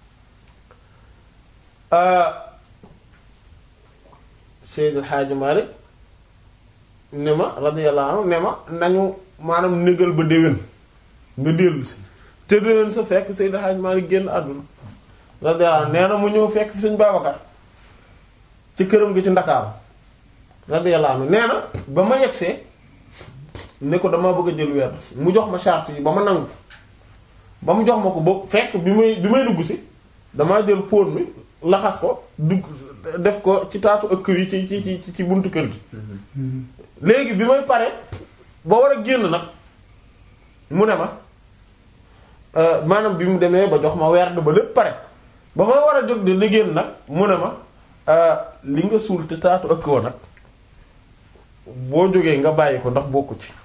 Seydou Hadj Malick ne ma radiyallahu anhu ne ma nañu maanaam négal ba déwén nga dellu si te déwén sa fekk Seydou Hadj Malick génn àdduna radiyallahu anhu nee na mu ñëw fekk fi sëñ Babacar ci këram gi ci Ndakaaru radiyallahu anhu nee na ba ma yegsee ne ko damaa bëgg a jël weer mu jox ma charte yi ba ma nangu ba mu jox ma ko ba fekk bi may bi may dugg si damaa jël pon mi laxas ko dugg def ko ci taatu ëkk yi ci ci ci ci buntu kër gi léegi bi may pare ba war a génn nag mu ne ma maanaam bi mu demee ba jox ma werd ba lépp pare ba may war a jóg de li génn nag mu ne ma li nga suul te taatu ëkk wa nag boo jógee nga bàyyi ko ndax bokku ci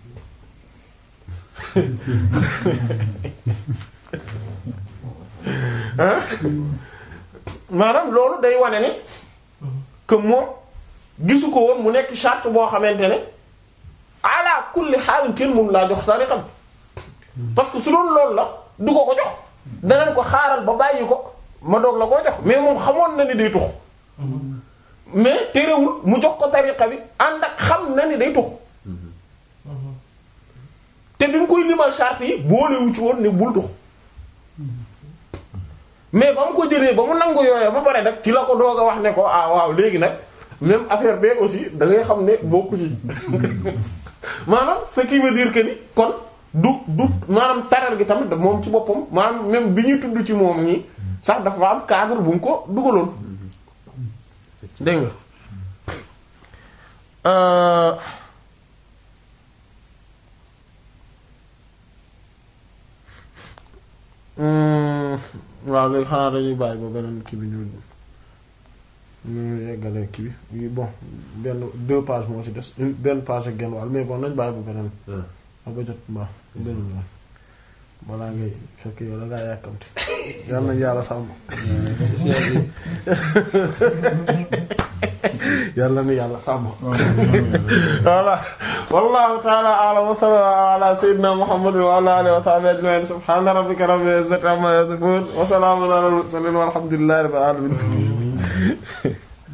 maanaam loolu day wane ne que moom gisu ko woon mu nekk charte boo xamante ne ala kulli xaalin kenn moom laa jox tariqa bi parce que su doon loolu la du ko ko jox danañ ko xaaral ba bàyyi ko ma doog la koo jox mais moom xamoon na ni day tux mais terewul mu jox ko tariqa bi ànd ak xam na ni day tux te bi mu koy limal charte yi boolewu ci woon ne bul tux mais ba mu ko jëlee ba mu nangu yooya ba pare nag ci la ko doog a wax ne ko ah waaw léegi nag même affaire bee aussi da ngay xam ne bokku ci maanaam ce qui veut dire que ni kon du du maanaam taral gi tamit moom ci boppam maanaam même bi ñuy tudd ci moom nii sax dafa am cadre bu mu ko dugaloon dégg nga waaw léegi xanaa dañuy bàyyi ba beneen kii bi ñu ñu yeggale kii bi bon benn deux pages moo ci des une benn page ak genn wàll mais bon nañ bàyyi ba beneen a ba jot mbaa beneen yoon balaa ngay fekk yow da ngaa yàkkamti yal nañ yàlla sàmm yàlla na yàlla sàmm voilà wallahu ta'ala a'lam wa sallallahu ala sayyidina muhammadin wa ala alihi wa sahbihi ajma'in subhana rabbika rabbil izzati amma yasifun wa salamun ala al mursalin walhamdulillahi rabbil alamin